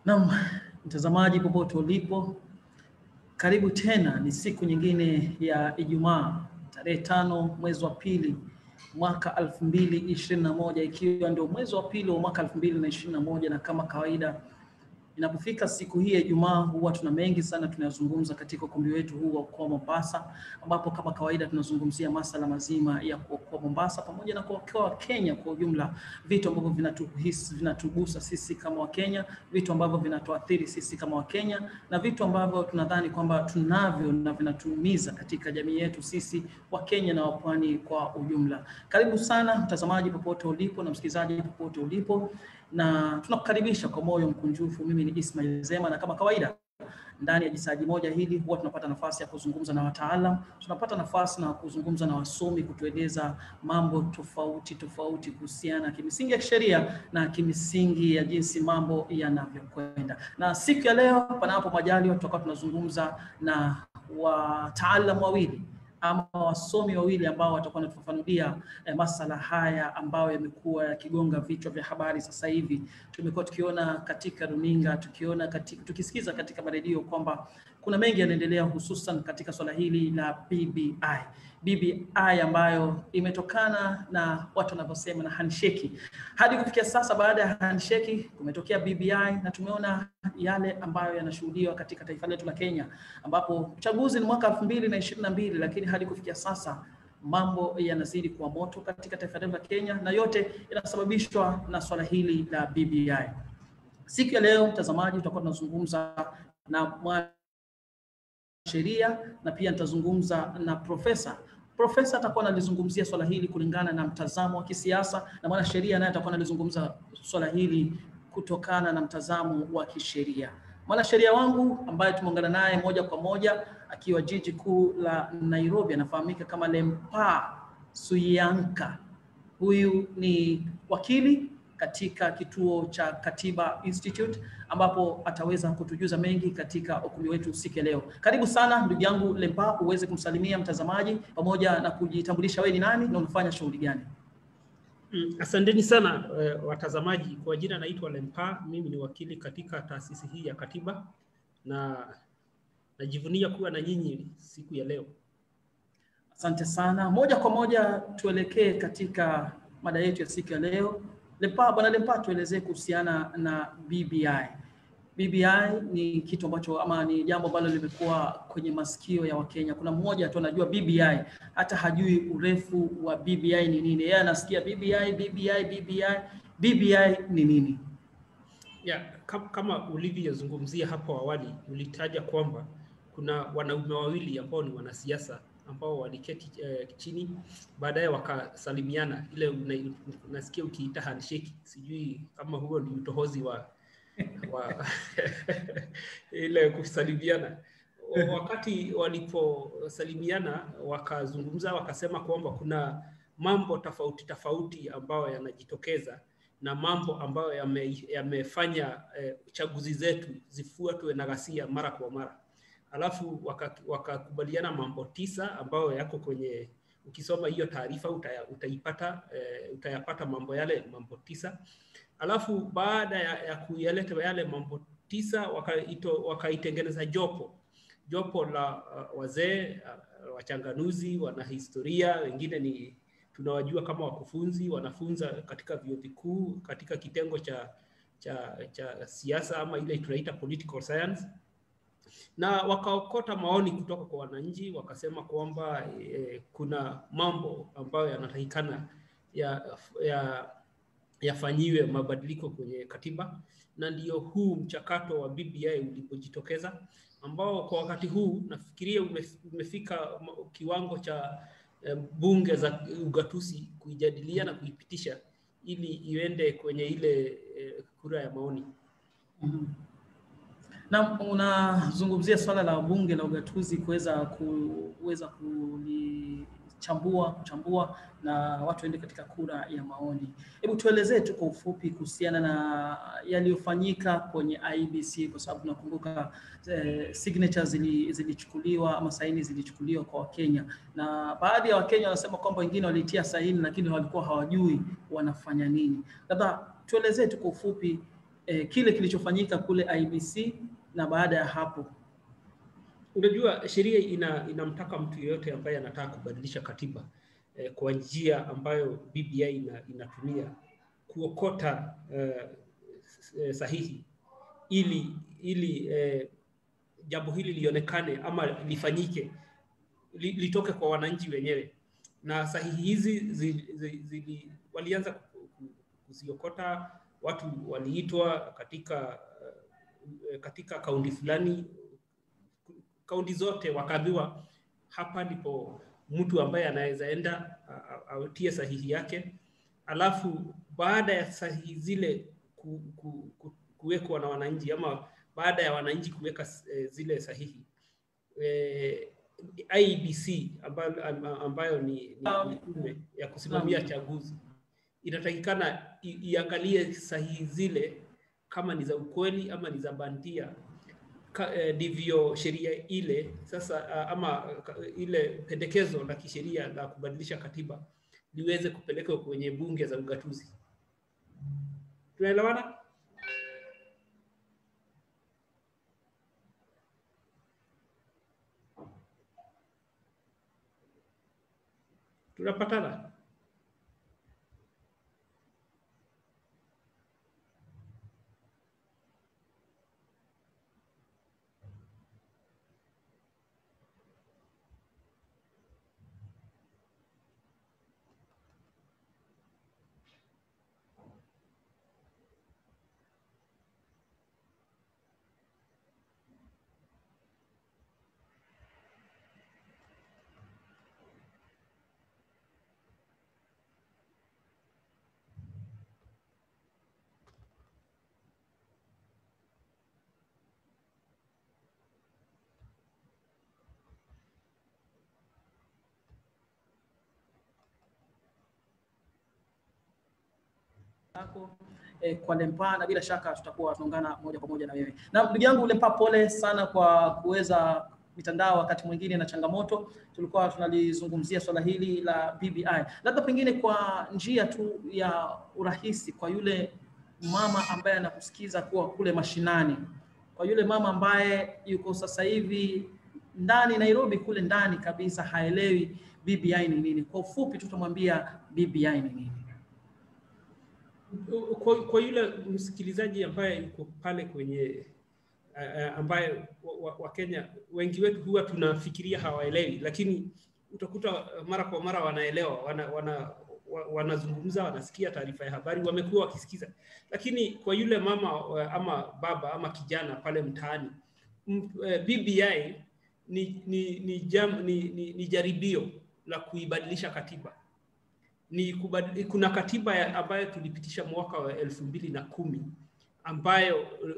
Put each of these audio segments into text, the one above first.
Naam, mtazamaji popote ulipo, karibu tena. Ni siku nyingine ya Ijumaa tarehe tano mwezi wa pili mwaka elfu mbili ishirini na moja ikiwa ndio mwezi wa pili wa mwaka elfu mbili na ishirini na moja na kama kawaida inapofika siku hii ya Ijumaa huwa tuna mengi sana tunayozungumza katika ukumbi wetu huu wa Okoa Mombasa, ambapo kama kawaida tunazungumzia masala mazima ya kuokoa Mombasa pamoja na kuokoa Kenya kwa ujumla, vitu ambavyo vinatuhisi vinatugusa sisi kama Wakenya, vitu ambavyo vinatuathiri sisi kama Wakenya na vitu ambavyo tunadhani kwamba tunavyo na vinatuumiza katika jamii yetu sisi Wakenya na wapwani kwa ujumla. Karibu sana mtazamaji popote ulipo na msikilizaji popote ulipo na tunakukaribisha kwa moyo mkunjufu. Mimi ni Ismail Zema, na kama kawaida ndani ya jisaji moja hili huwa tunapata nafasi ya kuzungumza na wataalam, tunapata nafasi na kuzungumza na wasomi kutueleza mambo tofauti tofauti kuhusiana kimisingi ya kisheria na kimisingi ya jinsi mambo yanavyokwenda. Na siku ya leo, panapo majaliwa, tutakuwa tunazungumza na wataalam wawili ama wasomi wawili ambao watakuwa wanatufafanulia eh, masala haya ambayo yamekuwa yakigonga vichwa vya habari sasa hivi. Tumekuwa tukiona katika runinga, tukiona katika, tukisikiza katika maredio kwamba kuna mengi yanaendelea, hususan katika swala hili la BBI. BBI ambayo imetokana na watu wanavyosema na handshake. Hadi kufikia sasa, baada ya handshake kumetokea BBI na tumeona yale ambayo yanashuhudiwa katika taifa letu la Kenya, ambapo uchaguzi ni mwaka elfu mbili na ishirini na mbili lakini hadi kufikia sasa mambo yanazidi kuwa moto katika taifa letu la Kenya, na yote yanasababishwa na swala hili la BBI. Siku ya leo, mtazamaji, tutakuwa tunazungumza na sheria na pia nitazungumza na profesa. Profesa atakuwa analizungumzia swala hili kulingana na mtazamo wa kisiasa, na mwanasheria naye atakuwa analizungumza swala hili kutokana na mtazamo wa kisheria. Mwanasheria wangu ambaye tumeungana naye moja kwa moja akiwa jiji kuu la Nairobi anafahamika kama Lempa Suyanka. Huyu ni wakili katika kituo cha Katiba Institute ambapo ataweza kutujuza mengi katika ukumbi wetu siku ya leo. Karibu sana ndugu yangu Lempa, uweze kumsalimia mtazamaji pamoja na kujitambulisha wewe ni nani na unafanya shughuli gani? Mm, asanteni sana uh, watazamaji. Kwa jina naitwa Lempa, mimi ni wakili katika taasisi hii ya Katiba na najivunia kuwa na nyinyi siku ya leo. Asante sana. Moja kwa moja tuelekee katika mada yetu ya siku ya leo. Lempa, bwana Lempa, tuelezee kuhusiana na BBI. BBI ni kitu ambacho ama ni jambo ambalo limekuwa kwenye masikio ya Wakenya. Kuna mmoja tu anajua BBI, hata hajui urefu wa BBI ni nini. Yeye anasikia BBI, BBI, BBI. BBI ni nini? Yeah, kama ulivyozungumzia hapo awali, ulitaja kwamba kuna wanaume wawili ambao ni wanasiasa ambao waliketi eh, chini baadaye wakasalimiana, ile unasikia ukiita handshake. Sijui kama huo ni utohozi wa wa ile kusalimiana. Wakati waliposalimiana, wakazungumza wakasema kwamba kuna mambo tofauti tofauti ambayo yanajitokeza na mambo ambayo yamefanya yame eh, chaguzi zetu zifuatwe na ghasia mara kwa mara alafu wakakubaliana waka mambo tisa ambayo yako kwenye, ukisoma hiyo taarifa utaya, utaipata e, utayapata mambo yale mambo tisa. Alafu baada ya, ya kuyaleta yale mambo tisa wakaitengeneza waka jopo jopo la uh, wazee uh, wachanganuzi, wanahistoria, wengine ni tunawajua kama wakufunzi, wanafunza katika vyuo vikuu katika kitengo cha cha, cha siasa ama ile tunaita political science na wakaokota maoni kutoka kwa wananchi, wakasema kwamba eh, kuna mambo ambayo yanatakikana yafanyiwe ya, ya mabadiliko kwenye katiba, na ndio huu mchakato wa BBI ulipojitokeza, ambao kwa wakati huu nafikiria umefika kiwango cha eh, bunge za ugatuzi kuijadilia na kuipitisha ili iende kwenye ile eh, kura ya maoni. mm-hmm. Na unazungumzia swala la bunge la ugatuzi kuweza kuweza kulichambua kuchambua na watu waende katika kura ya maoni. Hebu tuelezee tu kwa ufupi kuhusiana na yaliyofanyika kwenye IBC, kwa sababu nakumbuka eh, signatures zili, zilichukuliwa ama saini zilichukuliwa kwa Wakenya, na baadhi ya Wakenya wanasema kwamba wengine walitia saini lakini walikuwa hawajui wanafanya nini. Labda tuelezee tu kwa ufupi eh, kile kilichofanyika kule IBC na baada ya hapo. Unajua, sheria ina inamtaka mtu yeyote ambaye anataka kubadilisha katiba eh, kwa njia ambayo BBI ina, inatumia kuokota eh, sahihi ili ili eh, jambo hili lionekane ama lifanyike li, litoke kwa wananchi wenyewe, na sahihi hizi zi, zi, zi, walianza kuziokota, watu waliitwa katika katika kaunti fulani, kaunti zote wakaambiwa, hapa ndipo mtu ambaye anaweza enda atie sahihi yake, alafu baada ya sahihi zile ku, ku, ku, kuwekwa na wananchi ama baada ya wananchi kuweka e, zile sahihi e, IEBC ambayo, ambayo ni, ni tume ya kusimamia chaguzi inatakikana iangalie sahihi zile kama ni za ukweli ama ni za bandia ndivyo e, sheria ile sasa ama ile pendekezo la kisheria la kubadilisha katiba liweze kupelekwa kwenye bunge za ugatuzi. Tunaelewana? Tunapatana? yako eh, kwa Lempa na bila shaka tutakuwa tunaungana moja kwa moja na wewe. Na ndugu yangu Lempa, pole sana kwa kuweza mitandao wakati mwingine na changamoto. Tulikuwa tunalizungumzia swala hili la BBI, labda pengine kwa njia tu ya urahisi, kwa yule mama ambaye anakusikiza kuwa kule mashinani, kwa yule mama ambaye yuko sasa hivi ndani Nairobi kule ndani kabisa, haelewi BBI ni nini, kwa ufupi tutamwambia BBI ni nini? Kwa, kwa yule msikilizaji ambaye yuko pale kwenye uh, ambaye Wakenya wa, wa wengi wetu huwa tunafikiria hawaelewi, lakini utakuta mara kwa mara wanaelewa, wana, wana, wanazungumza, wanasikia taarifa ya habari, wamekuwa wakisikiza. Lakini kwa yule mama ama baba ama kijana pale mtaani, BBI ni, ni, ni, jam, ni, ni, ni jaribio la kuibadilisha katiba ni kubad... kuna katiba ya ambayo tulipitisha mwaka wa elfu mbili na kumi ambayo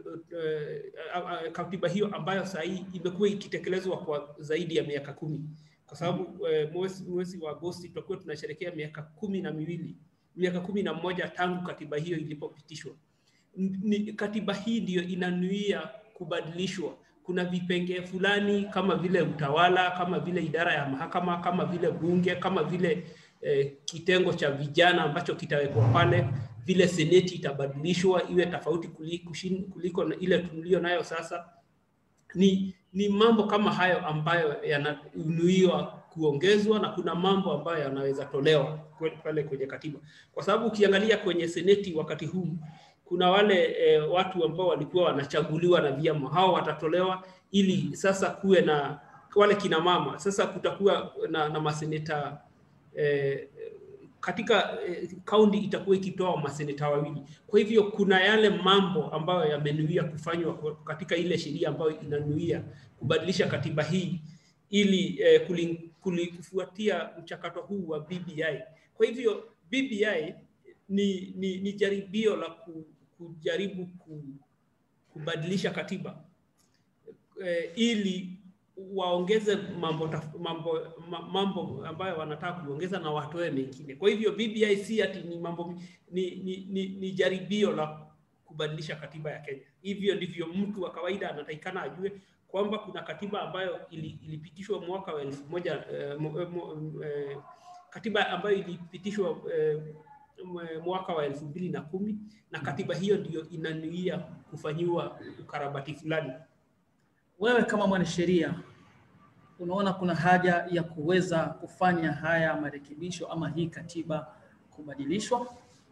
uh, uh, katiba hiyo ambayo saa hii imekuwa ikitekelezwa kwa zaidi ya miaka kumi kwa sababu uh, mwezi, mwezi wa Agosti tutakuwa tunasherehekea miaka kumi na miwili miaka kumi na moja tangu katiba hiyo ilipopitishwa. Ni, katiba hii ndiyo inanuia kubadilishwa. Kuna vipengee fulani kama vile utawala, kama vile idara ya mahakama, kama vile bunge, kama vile eh, kitengo cha vijana ambacho kitawekwa pale, vile seneti itabadilishwa iwe tofauti kuliko, kuliko ile tulio nayo sasa. Ni, ni mambo kama hayo ambayo yananuiwa kuongezwa na kuna mambo ambayo yanaweza tolewa pale kwenye katiba, kwa sababu ukiangalia kwenye seneti wakati huu kuna wale e, watu ambao walikuwa wanachaguliwa na vyama, hao watatolewa ili sasa kuwe na wale kina mama, sasa kutakuwa na, na maseneta e, katika kaunti e, itakuwa ikitoa maseneta wawili. Kwa hivyo kuna yale mambo ambayo yamenuia kufanywa katika ile sheria ambayo inanuia kubadilisha katiba hii ili e, kufuatia mchakato huu wa BBI. Kwa hivyo BBI ni, ni, ni jaribio la ku, kujaribu ku, kubadilisha katiba e, ili waongeze mambo, mambo, mambo ambayo wanataka kuongeza na watoe mengine. Kwa hivyo BBI si ati ni mambo ni, ni, ni, ni jaribio la kubadilisha katiba ya Kenya. Hivyo ndivyo mtu wa kawaida anatakikana ajue kwamba kuna katiba ambayo ili, ilipitishwa mwaka wa elfu moja eh, mo, mo, eh, katiba ambayo ilipitishwa eh, mwaka wa elfu mbili na kumi na katiba hiyo ndiyo inanuia kufanyiwa ukarabati fulani. Wewe kama mwanasheria unaona kuna haja ya kuweza kufanya haya marekebisho ama hii katiba kubadilishwa?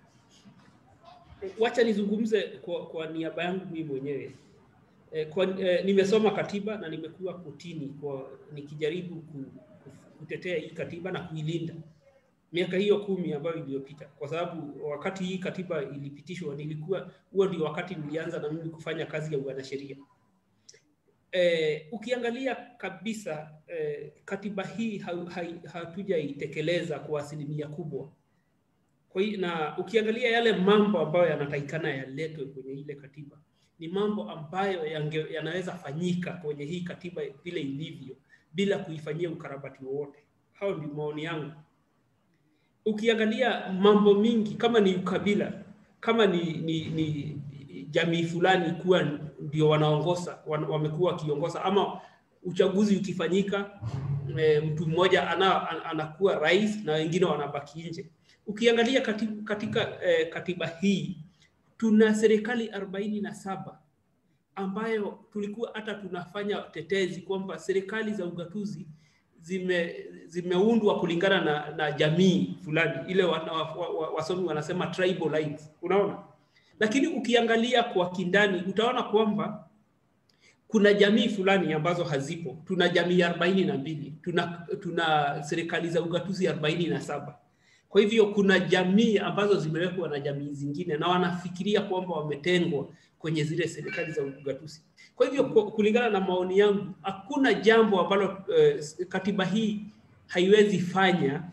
Wacha nizungumze kwa, kwa niaba yangu mimi mwenyewe. E, kwa, e, nimesoma katiba na nimekuwa kotini kwa nikijaribu ku, kutetea hii katiba na kuilinda miaka hiyo kumi ambayo iliyopita, kwa sababu wakati hii katiba ilipitishwa nilikuwa huo ndio wakati nilianza na mimi kufanya kazi ya uanasheria. E, ukiangalia kabisa e, katiba hii hatujaitekeleza kwa asilimia kubwa. Kwa hiyo na ukiangalia yale mambo ambayo yanatakikana yaletwe kwenye ile katiba ni mambo ambayo yange, yanaweza fanyika kwenye hii katiba vile ilivyo bila kuifanyia ukarabati wowote. Hao ndio maoni yangu. Ukiangalia mambo mingi kama ni ukabila, kama ni, ni, ni jamii fulani kuwa ndio wanaongoza wamekuwa wakiongoza, ama uchaguzi ukifanyika e, mtu mmoja ana, anakuwa rais na wengine wanabaki nje. Ukiangalia katika, katika e, katiba hii tuna serikali arobaini na saba ambayo tulikuwa hata tunafanya tetezi kwamba serikali za ugatuzi zime zimeundwa kulingana na, na jamii fulani ile wa, wa, wa, wasomi wanasema tribal lines, unaona. Lakini ukiangalia kwa kindani utaona kwamba kuna jamii fulani ambazo hazipo. Tuna jamii arobaini na mbili tuna, tuna serikali za ugatuzi arobaini na saba kwa hivyo kuna jamii ambazo zimewekwa na jamii zingine na wanafikiria kwamba wametengwa kwenye zile serikali za ugatuzi. Kwa hivyo kulingana na maoni yangu, hakuna jambo ambalo eh, katiba hii haiwezi fanya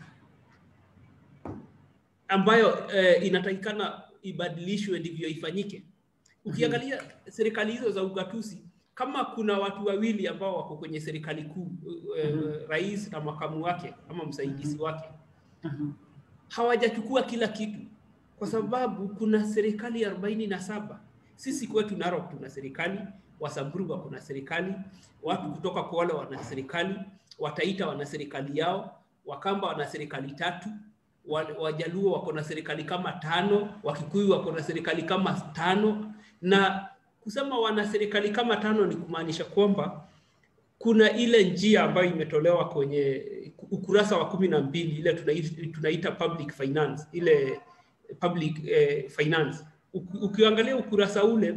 ambayo eh, inatakikana ibadilishwe ndivyo ifanyike. Ukiangalia mm -hmm. serikali hizo za ugatuzi, kama kuna watu wawili ambao wako kwenye serikali kuu eh, mm -hmm. rais na makamu wake ama msaidizi wake mm -hmm hawajachukua kila kitu kwa sababu kuna serikali arobaini na saba. Sisi kwetu Narok tuna serikali, Wasamburu wako na serikali, watu kutoka Kwale wana serikali, Wataita wana serikali yao, Wakamba wana serikali tatu, Wajaluo wako na serikali kama tano, Wakikuyu wako na serikali kama tano. Na kusema wana serikali kama tano ni kumaanisha kwamba kuna ile njia ambayo imetolewa kwenye ukurasa wa kumi na mbili ile tunaita, tunaita public finance ile public eh, finance. Ukiangalia ukurasa ule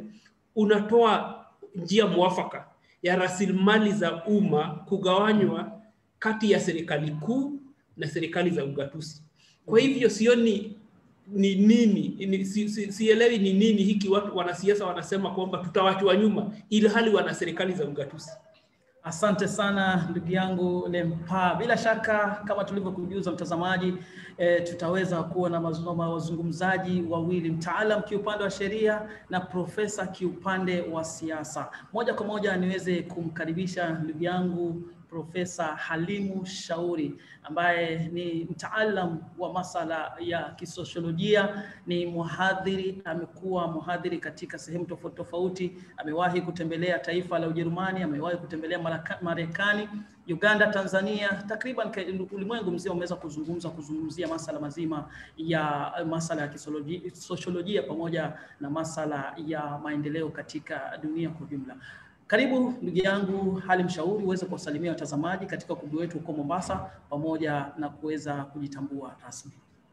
unatoa njia mwafaka ya rasilimali za umma kugawanywa kati ya serikali kuu na serikali za ugatuzi. Kwa hivyo sioni ni nini ni, si, si, sielewi ni nini hiki watu wanasiasa wanasema kwamba tutawachwa nyuma ili hali wana serikali za ugatuzi. Asante sana ndugu yangu Lempa. Bila shaka kama tulivyokujuza mtazamaji, e, tutaweza kuwa na wazungumzaji wawili, mtaalam kiupande wa sheria na profesa kiupande wa siasa. Moja kwa moja niweze kumkaribisha ndugu yangu Profesa Halimu Shauri ambaye ni mtaalam wa masala ya kisosiolojia, ni mhadhiri, amekuwa mhadhiri katika sehemu tofauti tofauti. Amewahi kutembelea taifa la Ujerumani, amewahi kutembelea Marekani, Uganda, Tanzania, takriban ulimwengu mzima umeweza kuzungumza kuzungumzia masala mazima ya masala ya kisosiolojia pamoja na masala ya maendeleo katika dunia kwa ujumla. Karibu ndugu yangu Halim Shauri uweze kuwasalimia watazamaji katika ukumbi wetu huko Mombasa pamoja na kuweza kujitambua rasmi.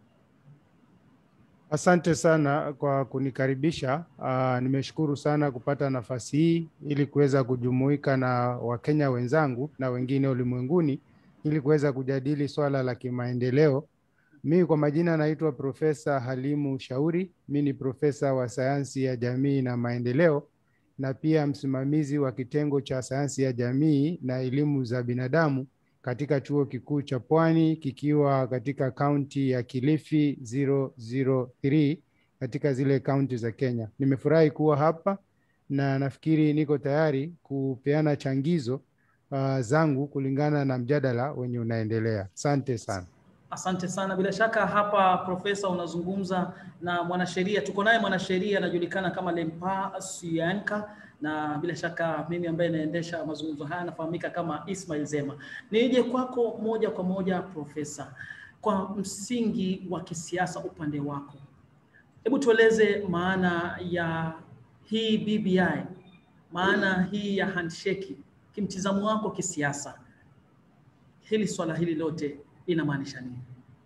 Asante sana kwa kunikaribisha. Uh, nimeshukuru sana kupata nafasi hii ili kuweza kujumuika na Wakenya wenzangu na wengine ulimwenguni ili kuweza kujadili swala la kimaendeleo. Mimi kwa majina naitwa Profesa Halimu Shauri. Mimi ni profesa wa sayansi ya jamii na maendeleo na pia msimamizi wa kitengo cha sayansi ya jamii na elimu za binadamu katika chuo kikuu cha Pwani kikiwa katika kaunti ya Kilifi 003 katika zile kaunti za Kenya. Nimefurahi kuwa hapa na nafikiri niko tayari kupeana changizo uh, zangu kulingana na mjadala wenye unaendelea. Asante sana. Asante sana. Bila shaka hapa profesa, unazungumza na mwanasheria. Tuko naye mwanasheria anajulikana kama Lempa Sianka, na bila shaka mimi ambaye naendesha mazungumzo haya nafahamika kama Ismail Zema. Nije kwako moja kwa moja profesa, kwa msingi wa kisiasa upande wako. Hebu tueleze maana ya hii BBI, maana hii ya handshake, kimtizamo wako kisiasa, hili swala hili lote linamaanisha nini?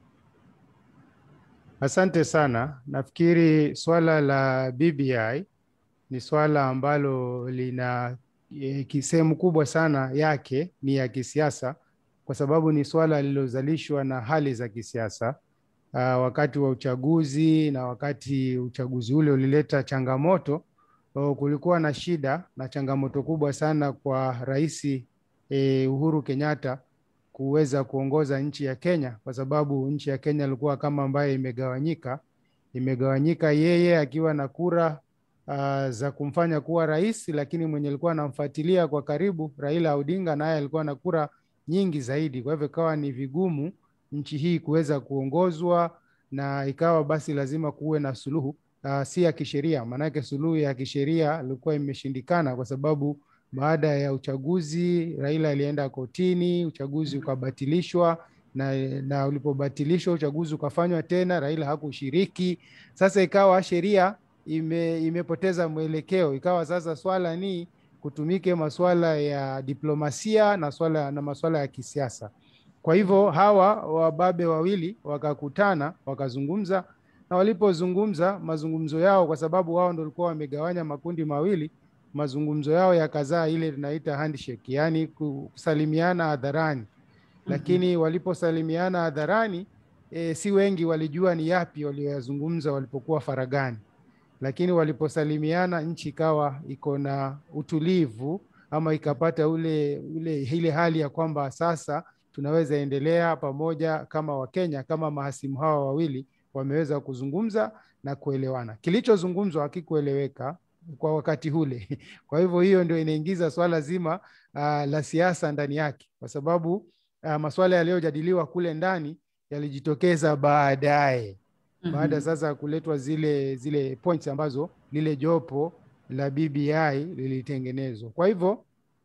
Asante sana. Nafikiri swala la BBI ni swala ambalo lina e, sehemu kubwa sana yake ni ya kisiasa, kwa sababu ni swala lililozalishwa na hali za kisiasa uh, wakati wa uchaguzi na wakati uchaguzi ule ulileta changamoto uh, kulikuwa na shida na changamoto kubwa sana kwa Rais eh, Uhuru Kenyatta kuweza kuongoza nchi ya Kenya, kwa sababu nchi ya Kenya ilikuwa kama ambaye imegawanyika, imegawanyika, yeye akiwa na kura uh, za kumfanya kuwa rais, lakini mwenye alikuwa anamfuatilia kwa karibu Raila Odinga naye alikuwa na kura nyingi zaidi. Kwa hivyo ikawa ni vigumu nchi hii kuweza kuongozwa na ikawa basi lazima kuwe na suluhu uh, si ya kisheria, maanake suluhu ya kisheria ilikuwa imeshindikana kwa sababu baada ya uchaguzi Raila alienda kotini, uchaguzi ukabatilishwa na, na ulipobatilishwa uchaguzi ukafanywa tena, Raila hakushiriki. Sasa ikawa sheria ime, imepoteza mwelekeo, ikawa sasa swala ni kutumike masuala ya diplomasia na swala na masuala ya kisiasa. Kwa hivyo hawa wababe wawili wakakutana, wakazungumza, na walipozungumza mazungumzo yao, kwa sababu wao ndio walikuwa wamegawanya makundi mawili, mazungumzo yao yakazaa ile tunaita handshake, yaani kusalimiana hadharani. Lakini waliposalimiana hadharani e, si wengi walijua ni yapi walioyazungumza walipokuwa faragani, lakini waliposalimiana nchi ikawa iko na utulivu ama ikapata ule, ule ile hali ya kwamba sasa tunaweza endelea pamoja kama Wakenya, kama mahasimu hawa wawili wameweza kuzungumza na kuelewana. Kilichozungumzwa hakikueleweka kwa wakati ule. Kwa hivyo hiyo ndio inaingiza swala zima uh, la siasa ndani yake, kwa sababu uh, masuala yaliyojadiliwa kule ndani yalijitokeza baadaye baada sasa ya kuletwa zile zile points ambazo lile jopo la BBI lilitengenezwa. Kwa hivyo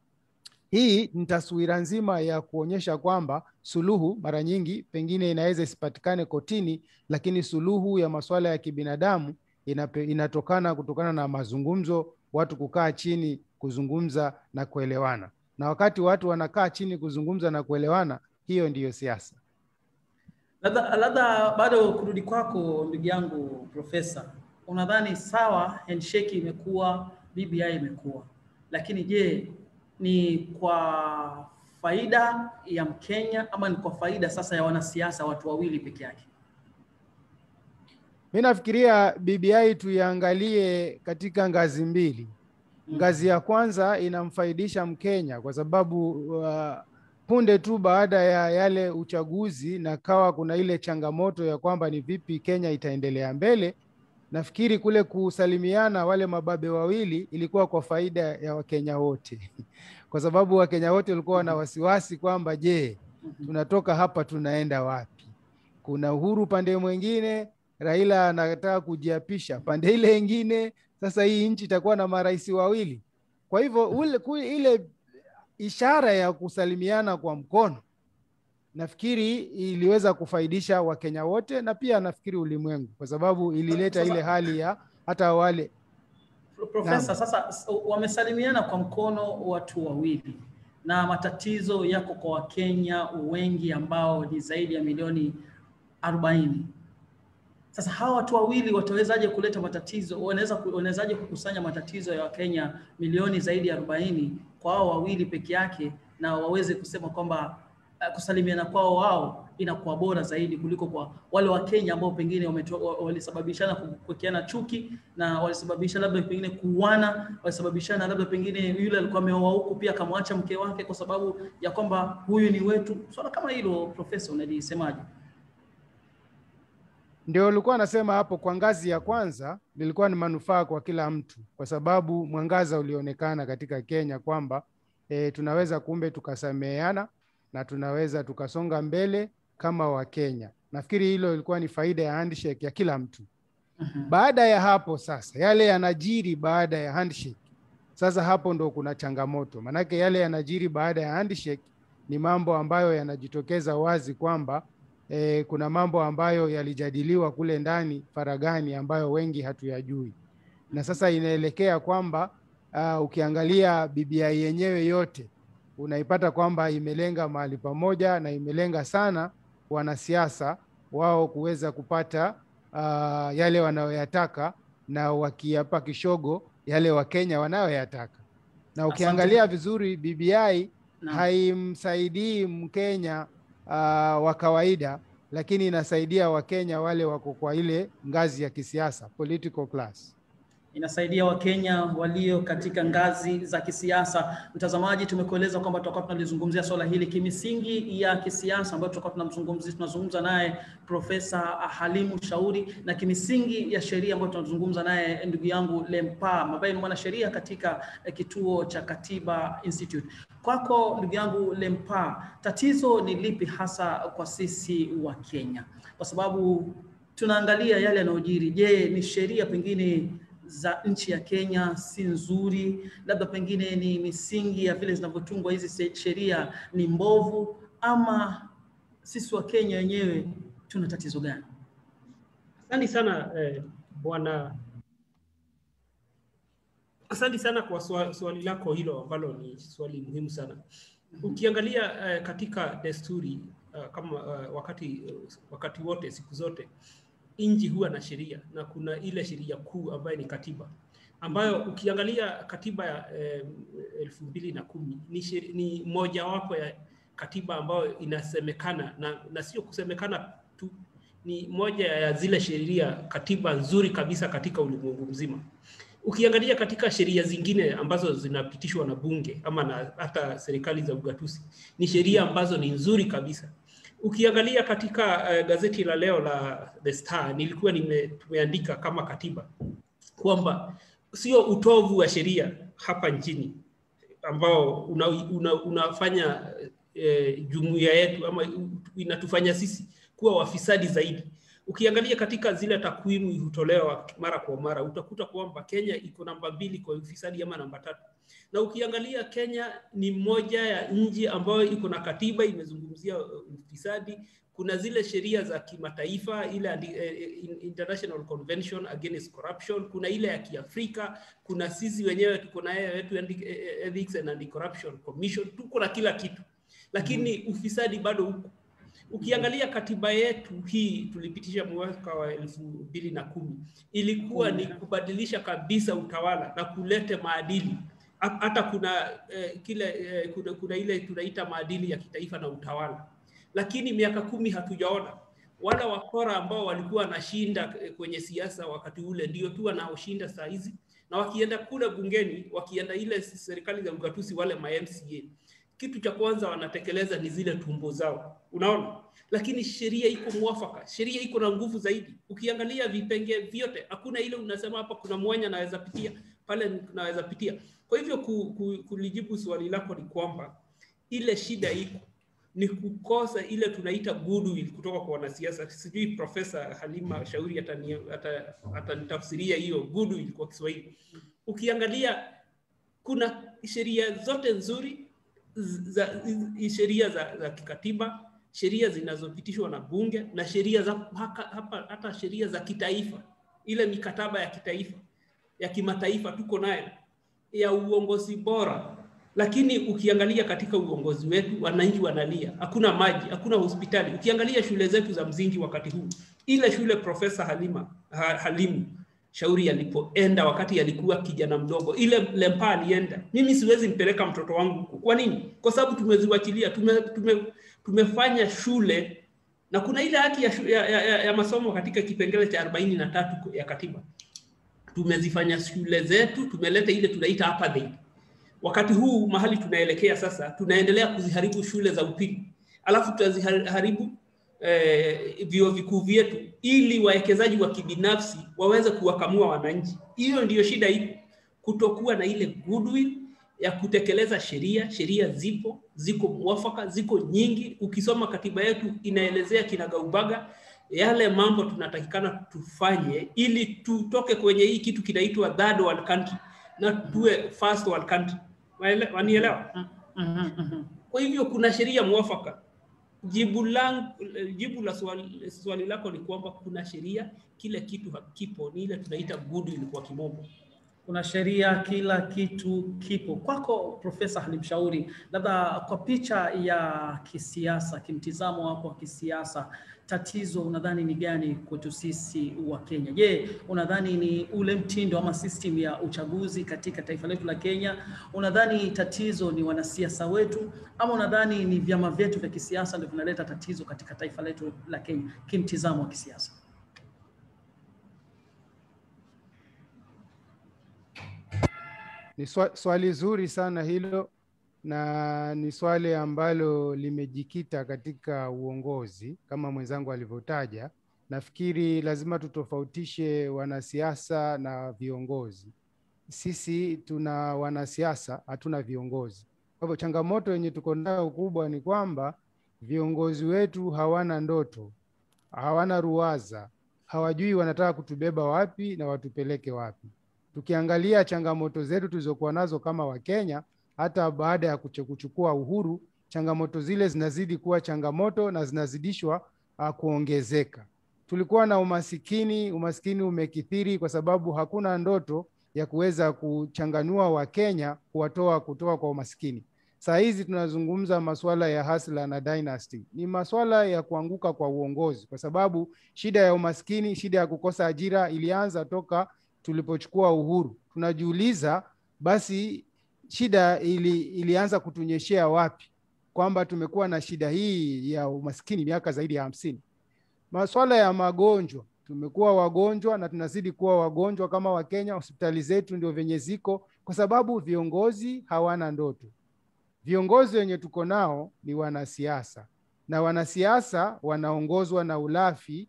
hii ni taswira nzima ya kuonyesha kwamba suluhu mara nyingi pengine inaweza isipatikane kotini, lakini suluhu ya masuala ya kibinadamu inape, inatokana kutokana na mazungumzo, watu kukaa chini kuzungumza na kuelewana, na wakati watu wanakaa chini kuzungumza na kuelewana, hiyo ndiyo siasa. Labda labda bado kurudi kwako ndugu yangu Profesa, unadhani sawa, handshake imekuwa, BBI imekuwa, lakini je, ni kwa faida ya Mkenya ama ni kwa faida sasa ya wanasiasa watu wawili peke yake? Mi nafikiria BBI tuiangalie katika ngazi mbili. Ngazi ya kwanza inamfaidisha Mkenya kwa sababu uh, punde tu baada ya yale uchaguzi na kawa kuna ile changamoto ya kwamba ni vipi Kenya itaendelea mbele. Nafikiri kule kusalimiana wale mababe wawili ilikuwa kwa faida ya Wakenya wote kwa sababu Wakenya wote walikuwa na wasiwasi kwamba je, tunatoka hapa tunaenda wapi? Kuna Uhuru pande mwingine, Raila anataka kujiapisha pande ile ingine. Sasa hii nchi itakuwa na marais wawili. Kwa hivyo ule, ile ishara ya kusalimiana kwa mkono nafikiri iliweza kufaidisha Wakenya wote na pia nafikiri ulimwengu, kwa sababu ilileta ile hali ya hata wale Profesa, sasa wamesalimiana kwa mkono watu wawili na matatizo yako kwa Wakenya wengi ambao ni zaidi ya milioni arobaini. Sasa hawa watu wawili watawezaje kuleta matatizo? Wanaweza wanawezaje kukusanya matatizo ya Wakenya milioni zaidi ya arobaini kwa hao wawili peke yake, na waweze kusema kwamba uh, kusalimiana kwao wao inakuwa bora zaidi kuliko kwa wale wa Kenya ambao pengine walisababishana kuwekeana chuki na walisababisha labda pengine kuuana, walisababishana labda pengine yule alikuwa ameoa huku pia akamwacha mke wake kwa sababu ya kwamba huyu ni wetu. Swala kama hilo, Profesa, unalisemaje? Ndio ulikuwa anasema hapo, kwa ngazi ya kwanza lilikuwa ni manufaa kwa kila mtu, kwa sababu mwangaza ulionekana katika Kenya kwamba e, tunaweza kumbe tukasameheana na tunaweza tukasonga mbele kama Wakenya. Nafikiri hilo ilikuwa ni faida ya handshake ya kila mtu. Baada ya hapo sasa, yale yanajiri baada ya handshake, sasa hapo ndo kuna changamoto, maanake yale yanajiri baada ya handshake ni mambo ambayo yanajitokeza wazi kwamba e, kuna mambo ambayo yalijadiliwa kule ndani faragani ambayo wengi hatuyajui, na sasa inaelekea kwamba uh, ukiangalia BBI yenyewe yote unaipata kwamba imelenga mahali pamoja na imelenga sana wanasiasa wao kuweza kupata uh, yale wanayoyataka na wakiapa kishogo yale Wakenya wanayoyataka. Na ukiangalia vizuri BBI Na- haimsaidii Mkenya uh, wa kawaida, lakini inasaidia Wakenya wale wako kwa ile ngazi ya kisiasa, political class. inasaidia Wakenya walio katika ngazi za kisiasa. Mtazamaji, tumekueleza kwamba tutakuwa tunalizungumzia swala hili kimisingi ya kisiasa ambayo tutakuwa tunamzungumzia tunazungumza naye Profesa Halimu Shauri na kimisingi ya sheria ambayo tunazungumza naye ndugu yangu Lempa ambaye ni mwanasheria katika eh, kituo cha Katiba Institute. Kwako ndugu yangu Lempa, tatizo ni lipi hasa kwa sisi wa Kenya? Kwa sababu tunaangalia yale yanayojiri. Je, ni sheria pengine za nchi ya Kenya si nzuri, labda pengine ni misingi ya vile zinavyotungwa hizi se- sheria ni mbovu, ama sisi wa Kenya wenyewe tuna tatizo gani? Asante sana eh, bwana. Asante sana kwa swali, swali lako hilo ambalo ni swali muhimu sana. Ukiangalia eh, katika desturi uh, kama uh, wakati uh, wakati wote siku zote nchi huwa na sheria na kuna ile sheria kuu ambayo ni katiba ambayo ukiangalia katiba ya eh, elfu mbili na kumi ni, sheri- ni mojawapo ya katiba ambayo inasemekana na, na sio kusemekana tu ni moja ya zile sheria katiba nzuri kabisa katika ulimwengu mzima. Ukiangalia katika sheria zingine ambazo zinapitishwa na bunge ama na hata serikali za ugatuzi, ni sheria ambazo ni nzuri kabisa. Ukiangalia katika uh, gazeti la leo la The Star nilikuwa nime, tumeandika kama katiba kwamba sio utovu wa sheria hapa nchini ambao una, una, unafanya eh, jumuiya yetu ama inatufanya sisi kuwa wafisadi zaidi. Ukiangalia katika zile takwimu hutolewa mara kwa mara, utakuta kwamba Kenya iko namba mbili kwa ufisadi ama namba tatu, na ukiangalia Kenya ni moja ya nchi ambayo iko na katiba imezungumzia uh, ufisadi. Kuna zile sheria za kimataifa ile andi- eh, eh, International Convention Against Corruption, kuna ile ya Kiafrika, kuna sisi wenyewe tuko na yetu Ethi- eh, Ethics and Anti-Corruption Commission, tuko na kila kitu, lakini ufisadi bado huko ukiangalia katiba yetu hii tulipitisha mwaka wa elfu mbili na kumi ilikuwa ni kubadilisha kabisa utawala na kulete maadili Ha- hata kuna eh, kile eh, kuna, kuna ile tunaita maadili ya kitaifa na utawala lakini miaka kumi hatujaona wala wakora ambao walikuwa wanashinda eh, kwenye siasa wakati ule ndio tu wanaoshinda saa hizi na wakienda kule bungeni wakienda ile serikali za ugatuzi wale ma MCA kitu cha kwanza wanatekeleza ni zile tumbo zao, unaona. Lakini sheria iko mwafaka, sheria iko na nguvu zaidi. Ukiangalia vipengee vyote, hakuna ile unasema hapa kuna mwanya naweza pitia pale, naweza pitia. Kwa hivyo ku, ku, kulijibu swali lako ni kwamba ile shida iko ni kukosa ile tunaita goodwill kutoka kwa wanasiasa. Sijui Profesa Halima Shauri atani- ata- atanitafsiria hiyo goodwill kwa Kiswahili. Ukiangalia kuna sheria zote nzuri za za- sheria za, za kikatiba, sheria zinazopitishwa na bunge na sheria za haka, hapa, hata sheria za kitaifa, ile mikataba ya kitaifa ya kimataifa tuko nayo ya uongozi bora, lakini ukiangalia katika uongozi wetu wananchi wanalia, hakuna maji, hakuna hospitali. Ukiangalia shule zetu za msingi wakati huu, ile shule Profesa Halima ha, Halimu Shauri alipoenda wakati alikuwa kijana mdogo, ile Lempa alienda, mimi siwezi mpeleka mtoto wangu huko. Kwa nini? Kwa sababu tumeziwachilia, tume, tume, tumefanya shule na kuna ile haki ya, shu- ya, ya, ya, ya masomo katika kipengele cha arobaini na tatu ya katiba. Tumezifanya shule zetu, tumeleta ile tunaita apartheid. Wakati huu mahali tunaelekea sasa, tunaendelea kuziharibu shule za upili, alafu tutaziharibu eh, vyuo vikuu vyetu ili wawekezaji wa kibinafsi waweze kuwakamua wananchi. Hiyo ndiyo shida iko, kutokuwa na ile goodwill ya kutekeleza sheria. Sheria zipo, ziko mwafaka, ziko nyingi. Ukisoma katiba yetu inaelezea kinagaubaga yale mambo tunatakikana tufanye ili tutoke kwenye hii kitu kinaitwa third world country na tuwe first world country. Waele- Wanielewa? Mhm, mhm. Kwa hivyo kuna sheria mwafaka jibu lang, jibu la swali, swali lako ni kwamba kuna sheria, kila kitu hakipo, ni ile tunaita goodwill kwa kimombo. kuna sheria, kila kitu kipo. Kwako Profesa Halim Shauri, labda kwa picha ya kisiasa, kimtizamo wako wa kisiasa, tatizo unadhani ni gani kwetu sisi wa Kenya? Je, unadhani ni ule mtindo ama system ya uchaguzi katika taifa letu la Kenya? Unadhani tatizo ni wanasiasa wetu ama unadhani ni vyama vyetu vya kisiasa ndio vinaleta tatizo katika taifa letu la Kenya kimtizamo wa kisiasa? Ni swa, swali zuri sana hilo na ni swali ambalo limejikita katika uongozi kama mwenzangu alivyotaja. Nafikiri lazima tutofautishe wanasiasa na viongozi. Sisi tuna wanasiasa, hatuna viongozi. Kwa hivyo changamoto yenye tuko nayo kubwa ni kwamba viongozi wetu hawana ndoto, hawana ruwaza, hawajui wanataka kutubeba wapi na watupeleke wapi. Tukiangalia changamoto zetu tulizokuwa nazo kama Wakenya, hata baada ya kuche- kuchukua uhuru, changamoto zile zinazidi kuwa changamoto na zinazidishwa uh, kuongezeka. Tulikuwa na umasikini, umasikini umekithiri kwa sababu hakuna ndoto ya kuweza kuchanganua Wakenya kuwatoa kutoka kwa umasikini. Saa hizi tunazungumza masuala ya hasla na dynasty, ni masuala ya kuanguka kwa uongozi, kwa sababu shida ya umaskini, shida ya kukosa ajira ilianza toka tulipochukua uhuru. Tunajiuliza basi shida ili, ilianza kutunyeshea wapi, kwamba tumekuwa na shida hii ya umaskini miaka zaidi ya hamsini. Masuala ya magonjwa, tumekuwa wagonjwa na tunazidi kuwa wagonjwa kama Wakenya. Hospitali zetu ndio venye ziko, kwa sababu viongozi hawana ndoto. Viongozi wenye tuko nao ni wanasiasa, na wanasiasa wanaongozwa na ulafi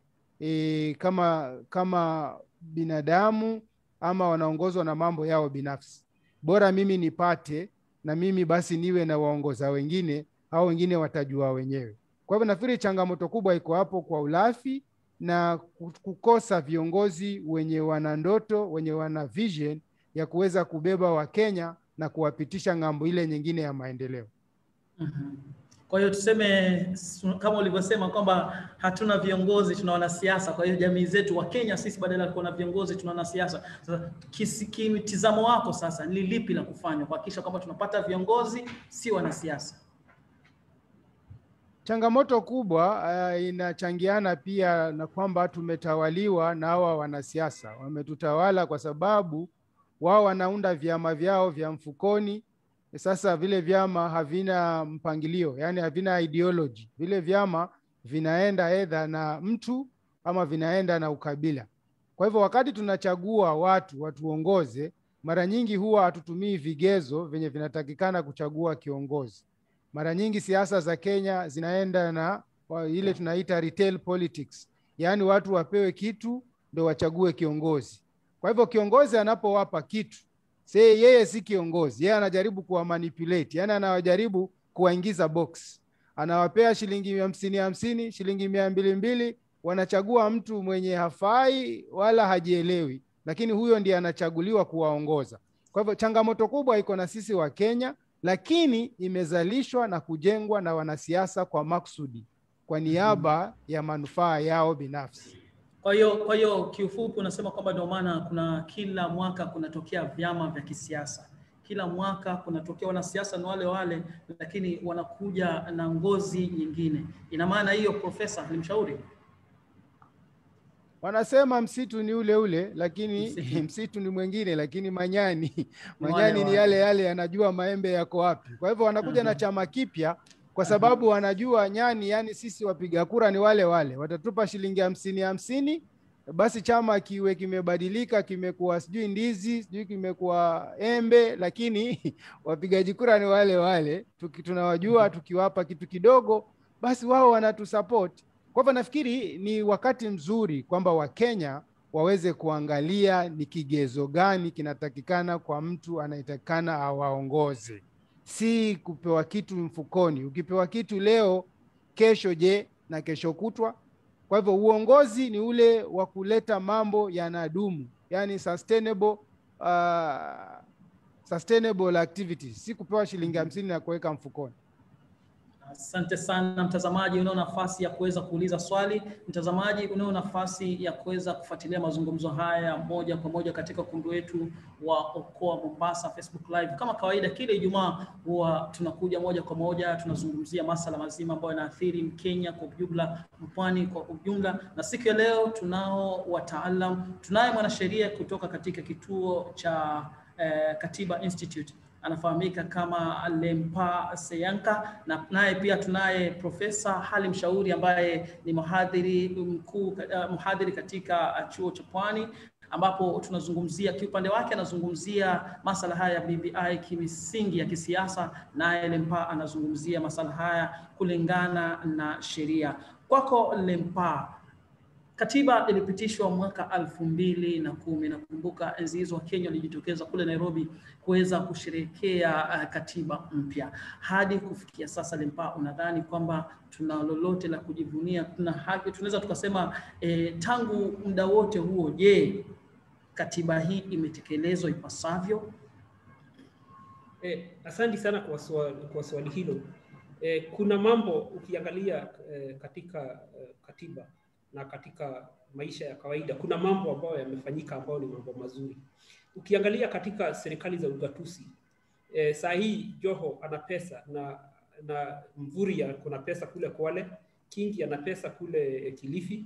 e, kama kama binadamu ama wanaongozwa na mambo yao binafsi. Bora mimi nipate na mimi basi niwe na waongoza wengine, au wengine watajua wenyewe. Kwa hivyo nafikiri changamoto kubwa iko hapo kwa ulafi na kukosa viongozi wenye wana ndoto, wenye wana vision ya kuweza kubeba Wakenya na kuwapitisha ng'ambo ile nyingine ya maendeleo. Mhm. Kwa hiyo tuseme su- kama ulivyosema kwamba hatuna viongozi, tuna wanasiasa. Kwa hiyo jamii zetu wa Kenya sisi badala ya kuwa na viongozi tuna wanasiasa. Sasa kisi- kimtizamo wako sasa ni lipi la kufanya kuhakikisha kwamba tunapata viongozi si wanasiasa? Changamoto kubwa uh, inachangiana pia na kwamba tumetawaliwa na hawa wanasiasa. Wametutawala kwa sababu wao wanaunda vyama vyao vya mfukoni. Sasa vile vyama havina mpangilio, yani havina ideology. Vile vyama vinaenda edha na mtu ama vinaenda na ukabila. Kwa hivyo wakati tunachagua watu watuongoze, mara nyingi huwa hatutumii vigezo vyenye vinatakikana kuchagua kiongozi. Mara nyingi siasa za Kenya zinaenda na wa- ile tunaita retail politics, yaani watu wapewe kitu ndo wachague kiongozi. Kwa hivyo kiongozi anapowapa kitu se yeye si kiongozi, yeye anajaribu kuwa manipulate, yani anawajaribu kuwaingiza box, anawapea shilingi hamsini hamsini, shilingi mia mbili mbili, wanachagua mtu mwenye hafai wala hajielewi, lakini huyo ndiye anachaguliwa kuwaongoza. Kwa hivyo changamoto kubwa iko na sisi wa Kenya, lakini imezalishwa na kujengwa na wanasiasa kwa maksudi, kwa niaba ya manufaa yao binafsi. Kwa hiyo kwa hiyo kiufupi unasema kwamba ndio maana kuna kila mwaka kunatokea vyama vya kisiasa, kila mwaka kunatokea wanasiasa ni wale wale, lakini wanakuja na ngozi nyingine. Ina maana hiyo, Profesa Halimshauri? Wanasema msitu ni ule ule, lakini Msitu. msitu ni mwingine, lakini manyani wale manyani ni wale. yale yale, yanajua maembe yako wapi. Kwa hivyo wanakuja na Aha. chama kipya kwa sababu wanajua nyani, yani sisi wapiga kura ni wale wale, watatupa shilingi hamsini hamsini, basi chama kiwe kimebadilika, kimekuwa sijui ndizi, sijui kimekuwa embe, lakini wapigaji kura ni wale wale. Tuki, tunawajua tukiwapa kitu kidogo, basi wao wanatusupport. Kwa hivyo nafikiri ni wakati mzuri kwamba Wakenya waweze kuangalia ni kigezo gani kinatakikana kwa mtu anayetakikana awaongoze, si kupewa kitu mfukoni. Ukipewa kitu leo, kesho je, na kesho kutwa. Kwa hivyo uongozi ni ule wa kuleta mambo yanadumu, yani sustainable, uh, sustainable activities, si kupewa shilingi hamsini na kuweka mfukoni. Asante sana mtazamaji, unao nafasi ya kuweza kuuliza swali. Mtazamaji, unao nafasi ya kuweza kufuatilia mazungumzo haya moja kwa moja katika ukumbi wetu wa Okoa Mombasa Facebook Live. Kama kawaida, kila Ijumaa huwa tunakuja moja kwa moja, tunazungumzia masala mazima ambayo yanaathiri Mkenya kwa ujumla, mpwani kwa ujumla, na siku ya leo tunao wataalam. Tunaye mwanasheria kutoka katika kituo cha eh, Katiba Institute anafahamika kama Lempa Seyanka, na naye pia tunaye Profesa Halim Shauri ambaye ni mhadhiri mkuu uh, mhadhiri katika uh, chuo cha Pwani ambapo tunazungumzia kiupande wake anazungumzia masala haya ya BBI kimisingi ya kisiasa, naye Lempa anazungumzia masala haya kulingana na sheria. Kwako Lempa, Katiba ilipitishwa mwaka elfu mbili na kumi. Nakumbuka enzi hizo Wakenya walijitokeza kule Nairobi kuweza kusherehekea uh, katiba mpya. Hadi kufikia sasa, Lempa, unadhani kwamba tuna lolote la kujivunia? Tuna haki, tunaweza tukasema eh, tangu muda wote huo, je, katiba hii imetekelezwa ipasavyo? Eh, asante sana kwa swali, kwa swali hilo. Eh, kuna mambo ukiangalia eh, katika eh, katiba na katika maisha ya kawaida kuna mambo ambayo yamefanyika ambayo ni mambo mazuri. Ukiangalia katika serikali za ugatuzi e, saa hii Joho ana pesa na na Mvurya kuna pesa kule Kwale, Kingi ana pesa kule Kilifi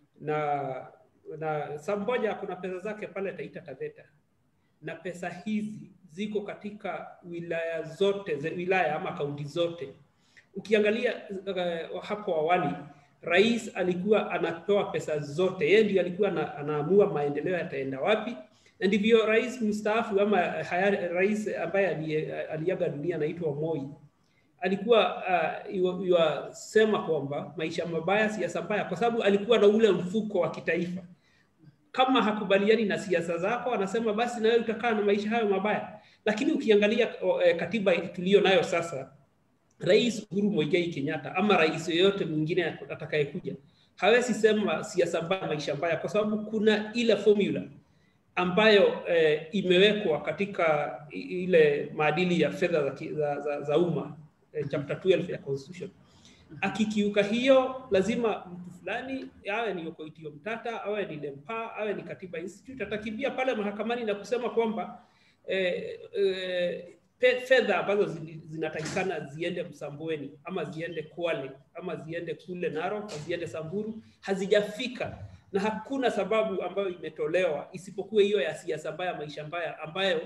na na Samboja kuna pesa zake pale Taita Taveta, na pesa hizi ziko katika wilaya zote wilaya ama kaunti zote. Ukiangalia uh, hapo awali rais alikuwa anatoa pesa zote, yeye ndiye alikuwa na, anaamua maendeleo yataenda wapi, na ndivyo rais mstaafu ama haya, rais ambaye aliaga dunia anaitwa Moi alikuwa uh, yuasema kwamba maisha mabaya, siasa mbaya, kwa sababu alikuwa na ule mfuko wa kitaifa. Kama hakubaliani na siasa zako, anasema basi na wewe utakaa na maisha hayo mabaya. Lakini ukiangalia uh, katiba tuliyo nayo sasa Rais Uhuru Muigai Kenyatta ama rais yoyote mwingine atakayekuja hawezi sema siasa mbaya, maisha mbaya, kwa sababu kuna ile formula ambayo eh, imewekwa katika ile maadili ya fedha za, za, za, za umma eh, chapter 12 ya constitution. Akikiuka hiyo, lazima mtu fulani awe ni Okoitio Mtata, awe ni Lempa, awe ni Katiba Institute atakimbia pale mahakamani na kusema kwamba eh, eh, fedha ambazo zinatakikana ziende Msambweni ama ziende Kwale ama ziende kule Narok ziende Samburu hazijafika, na hakuna sababu ambayo imetolewa isipokuwa hiyo ya siasa mbaya, maisha mbaya, ambayo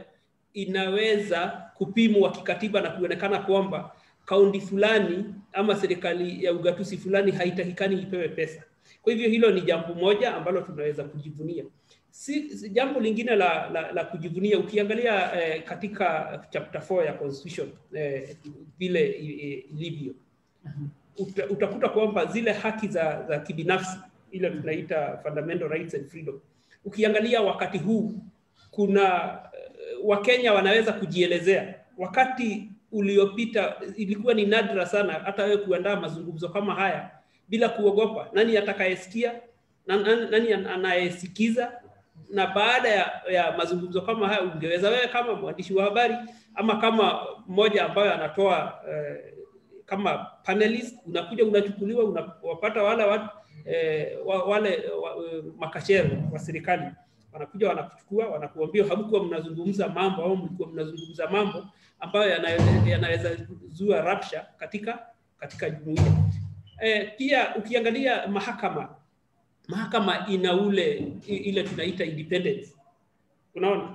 inaweza kupimwa kikatiba na kuonekana kwamba kaunti fulani ama serikali ya ugatuzi fulani haitakikani ipewe pesa. Kwa hivyo hilo ni jambo moja ambalo tunaweza kujivunia. Si, si jambo lingine la, la, la kujivunia ukiangalia eh, katika chapter 4 ya constitution eh, vile ilivyo uta, utakuta kwamba zile haki za, za kibinafsi ile tunaita fundamental rights and freedom. Ukiangalia wakati huu kuna uh, Wakenya wanaweza kujielezea. Wakati uliopita ilikuwa ni nadra sana hata wewe kuandaa mazungumzo kama haya bila kuogopa nani atakayesikia na nani anayesikiza na baada ya, ya mazungumzo kama haya ungeweza wewe kama mwandishi wa habari ama kama mmoja ambayo anatoa eh, kama panelist unakuja unachukuliwa unawapata wale watu eh, wale wa, makachero wa serikali wanakuja wanakuchukua wanakuambia hamkuwa mnazungumza mambo au mlikuwa mnazungumza mambo ambayo yanaweza yana zua rapsha katika katika jumuiya eh, pia ukiangalia mahakama mahakama ina ule ile tunaita independence unaona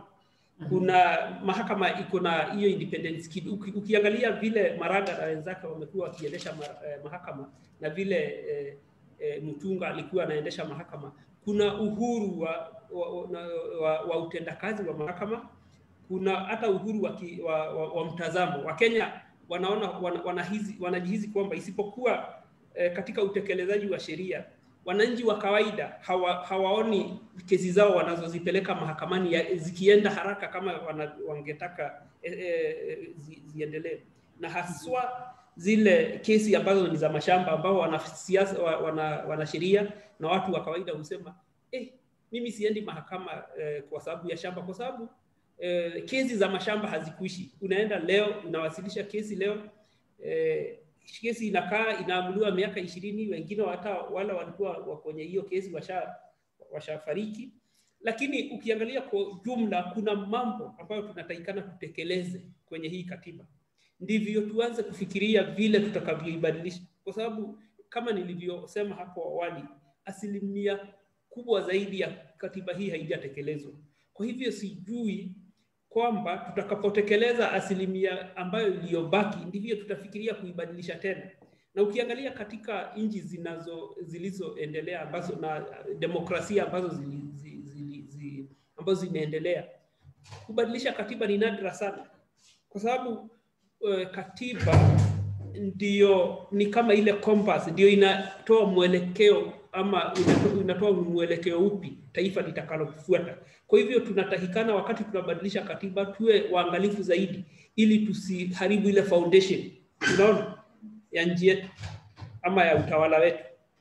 kuna mahakama iko na hiyo independence Uki, ukiangalia vile Maraga na wenzake wamekuwa wakiendesha eh, mahakama na vile eh, eh, Mutunga alikuwa anaendesha mahakama kuna uhuru wa, wa, wa, wa, wa utendakazi wa mahakama kuna hata uhuru wa, ki, wa, wa, wa mtazamo Wakenya wanaona wan, wanahizi, wanajihizi kwamba isipokuwa eh, katika utekelezaji wa sheria wananchi wa kawaida hawa, hawaoni kesi zao wanazozipeleka mahakamani ya, zikienda haraka kama wana, wangetaka e, e, zi, ziendelee na haswa zile kesi ambazo ni za mashamba ambao wanasiasa wana, wana sheria na watu wa kawaida husema eh, mimi siendi mahakama eh, kwa sababu ya shamba kwa sababu eh, kesi za mashamba hazikuishi unaenda leo unawasilisha kesi leo eh, kesi inakaa inaamuliwa miaka ishirini, wengine hata wala walikuwa wa kwenye hiyo kesi washa washafariki. Lakini ukiangalia kwa jumla, kuna mambo ambayo tunatakikana tutekeleze kwenye hii katiba, ndivyo tuanze kufikiria vile tutakavyoibadilisha, kwa sababu kama nilivyosema hapo awali, asilimia kubwa zaidi ya katiba hii haijatekelezwa. Kwa hivyo sijui kwamba tutakapotekeleza asilimia ambayo iliyobaki ndivyo tutafikiria kuibadilisha tena. Na ukiangalia katika nchi zinazo zilizoendelea ambazo na demokrasia ambazo zili, zili, zili, zili, ambazo zimeendelea, kubadilisha katiba ni nadra sana, kwa sababu uh, katiba ndio ni kama ile compass, ndio inatoa mwelekeo ama inatoa, inatoa mwelekeo upi taifa litakalofuata. Kwa hivyo tunatakikana wakati tunabadilisha katiba tuwe waangalifu zaidi, ili tusiharibu ile foundation, unaona, ya nchi yetu ama ya utawala wetu.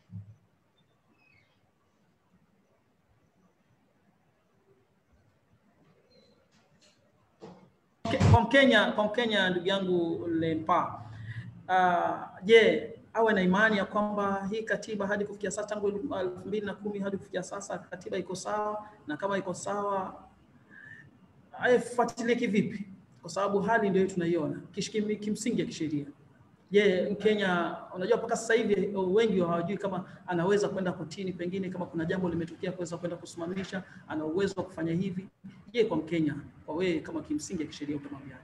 Kwa Mkenya, kwa Mkenya ndugu yangu Lempa, uh, je, awe na imani ya kwamba hii katiba hadi kufikia sasa tangu elfu mbili na kumi hadi kufikia sasa katiba iko sawa, na kama iko sawa aifuatilie kivipi? Kwa sababu hali ndio tunaiona kimsingi ya kisheria. Je, Mkenya, unajua mpaka sasa hivi wengi hawajui kama anaweza kwenda kotini, pengine kama kuna jambo limetokea kuweza kwenda kusimamisha, ana uwezo wa kufanya hivi. Je, kwa Mkenya, kwa wewe kama kimsingi ya kisheria utamwambia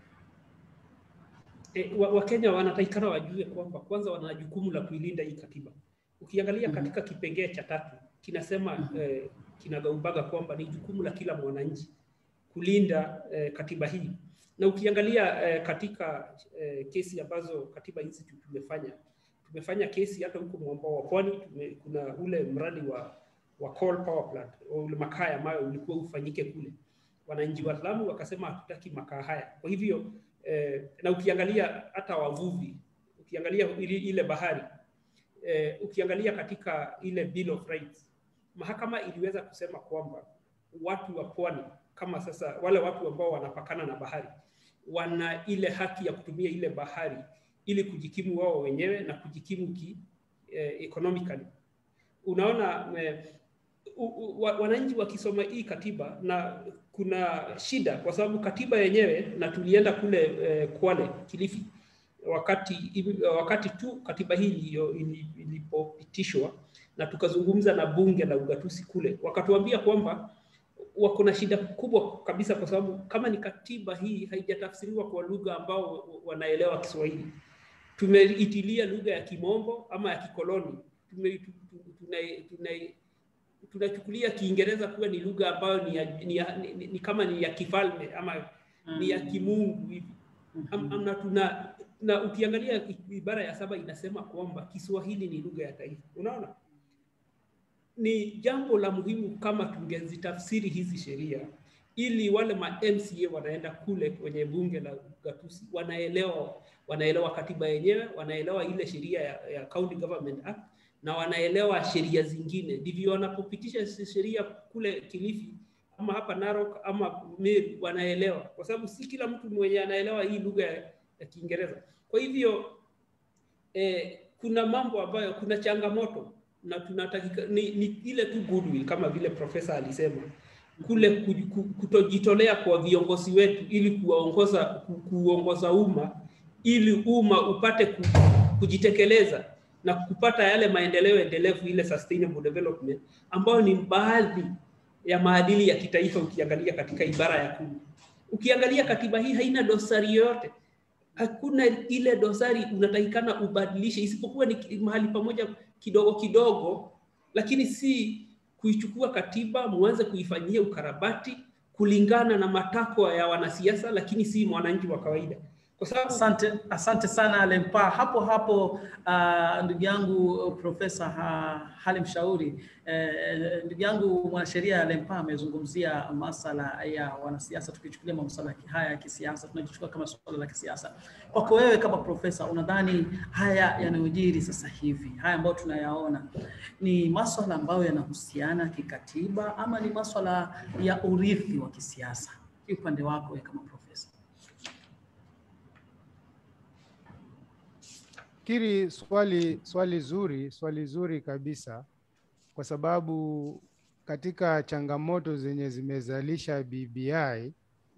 E, Wakenya wa wanatakikana wajue kwamba kwanza wana jukumu la kuilinda hii katiba. Ukiangalia mm -hmm. katika kipengee cha tatu kinasema mm -hmm. eh, kinagaubaga kwamba ni jukumu la kila mwananchi kulinda eh, katiba hii, na ukiangalia eh, katika eh, kesi ambazo katiba hizi tumefanya tumefanya kesi hata huko mwambao wa pwani, kuna ule mradi wa wa coal power plant ule makaa ambayo ulikuwa ufanyike kule, wananchi wa Lamu wakasema hatutaki makaa haya, kwa hivyo Eh, na ukiangalia hata wavuvi, ukiangalia ile, ile bahari eh, ukiangalia katika ile Bill of Rights, mahakama iliweza kusema kwamba watu wa pwani kama sasa wale watu ambao wanapakana na bahari wana ile haki ya kutumia ile bahari ili kujikimu wao wenyewe na kujikimu ki eh, economically. Unaona eh, wananchi wakisoma hii katiba na kuna shida kwa sababu katiba yenyewe na tulienda kule eh, Kwale Kilifi wakati wakati tu katiba hii ilipopitishwa na tukazungumza na bunge la ugatuzi kule, wakatuambia kwamba wako na shida kubwa kabisa, kwa sababu kama ni katiba hii haijatafsiriwa kwa lugha ambao wanaelewa Kiswahili. Tumeitilia lugha ya Kimombo ama ya kikoloni, tume, tuna, tuna, tunachukulia Kiingereza kuwa ni lugha ambayo ni, ya, ni, ya, ni, ni, ni kama ni ya kifalme ama mm. ni ya kimungu hivi mm-hmm. na, tuna, na ukiangalia ibara ya saba inasema kwamba Kiswahili ni lugha ya taifa. Unaona, ni jambo la muhimu kama tungezitafsiri hizi sheria ili wale ma MCA wanaenda kule kwenye bunge la gatuzi wanaelewa wanaelewa katiba yenyewe, wanaelewa ile sheria ya, ya County Government Act na wanaelewa sheria zingine, ndivyo wanapopitisha sheria kule Kilifi ama hapa Narok ama Meru wanaelewa, kwa sababu si kila mtu mwenye anaelewa hii lugha ya Kiingereza. Kwa hivyo eh, kuna mambo ambayo kuna changamoto na tunatakika ni, ni ile tu goodwill kama vile profesa alisema kule kutojitolea kwa viongozi wetu ili kuwaongoza kuongoza umma ili umma upate kujitekeleza na kupata yale maendeleo endelevu, ile sustainable development ambayo ni baadhi ya maadili ya kitaifa. Ukiangalia katika ibara ya kumi, ukiangalia katiba hii haina dosari yoyote, hakuna ile dosari unatakikana ubadilishe, isipokuwa ni mahali pamoja kidogo kidogo, lakini si kuichukua katiba muanze kuifanyia ukarabati kulingana na matakwa ya wanasiasa, lakini si mwananchi wa kawaida. Kwa sababu asante, asante sana Lempa. Hapo hapo uh, ndugu yangu Profesa Halim Shauri uh, ndugu yangu mwanasheria Lempa amezungumzia masala ya wanasiasa, tukichukulia masuala haya ya kisiasa tunajichukua kama suala la kisiasa. Kwako wewe kama profesa, unadhani haya yanayojiri sasa hivi, haya ambayo tunayaona ni maswala ambayo yanahusiana kikatiba ama ni maswala ya urithi wa kisiasa? Upande wako wewe kama profesa. nafikiri swali swali zuri swali zuri kabisa kwa sababu katika changamoto zenye zimezalisha BBI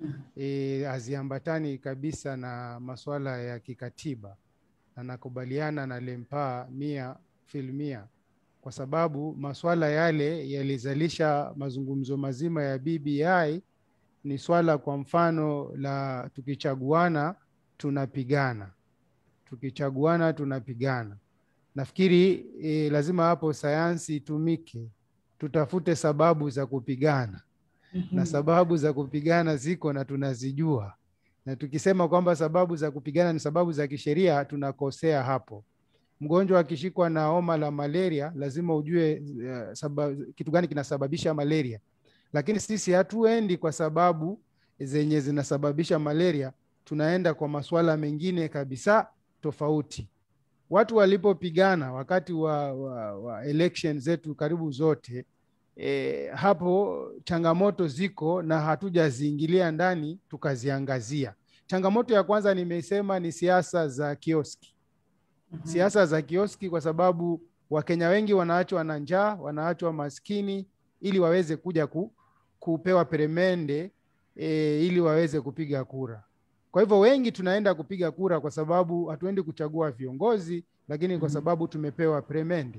e, haziambatani kabisa na masuala ya kikatiba na nakubaliana na Lempaa mia filmia kwa sababu masuala yale yalizalisha mazungumzo mazima ya BBI ni swala kwa mfano la tukichaguana tunapigana tukichaguana tunapigana nafikiri e, lazima hapo sayansi itumike tutafute sababu za kupigana na sababu za kupigana ziko na tunazijua na tukisema kwamba sababu za kupigana ni sababu za kisheria tunakosea hapo mgonjwa akishikwa na homa la malaria lazima ujue uh, sababu, kitu gani kinasababisha malaria lakini sisi hatuendi kwa sababu zenye zinasababisha malaria tunaenda kwa masuala mengine kabisa tofauti watu walipopigana wakati wa, wa, wa election zetu karibu zote e, hapo changamoto ziko na hatujaziingilia ndani tukaziangazia changamoto ya kwanza nimesema ni siasa za kioski siasa za kioski kwa sababu wakenya wengi wanaachwa na njaa wanaachwa maskini ili waweze kuja ku, kupewa peremende e, ili waweze kupiga kura kwa hivyo wengi tunaenda kupiga kura kwa sababu hatuendi kuchagua viongozi lakini kwa sababu tumepewa peremende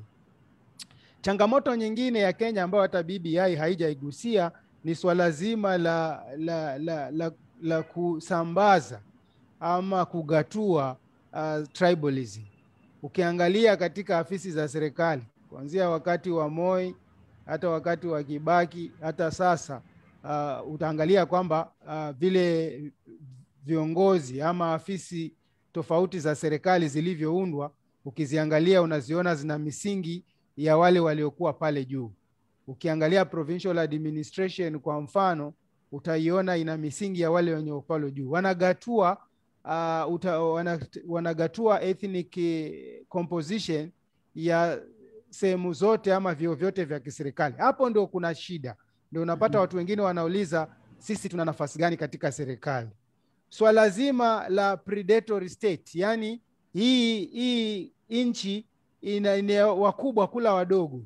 changamoto nyingine ya kenya ambayo hata bbi haijaigusia ni swala zima la, la, la, la, la kusambaza ama kugatua uh, tribalism ukiangalia katika afisi za serikali kuanzia wakati wa moi hata wakati wa kibaki hata sasa uh, utaangalia kwamba uh, vile viongozi ama afisi tofauti za serikali zilivyoundwa ukiziangalia unaziona zina misingi ya wale waliokuwa pale juu ukiangalia provincial administration kwa mfano utaiona ina misingi ya wale wenye pale juu wanagatua uh, uta, wana, wanagatua ethnic composition ya sehemu zote ama vio vyote vya kiserikali hapo ndio kuna shida ndio unapata watu wengine wanauliza sisi tuna nafasi gani katika serikali swala zima la predatory state yani hii hii nchi ina, ina wakubwa kula wadogo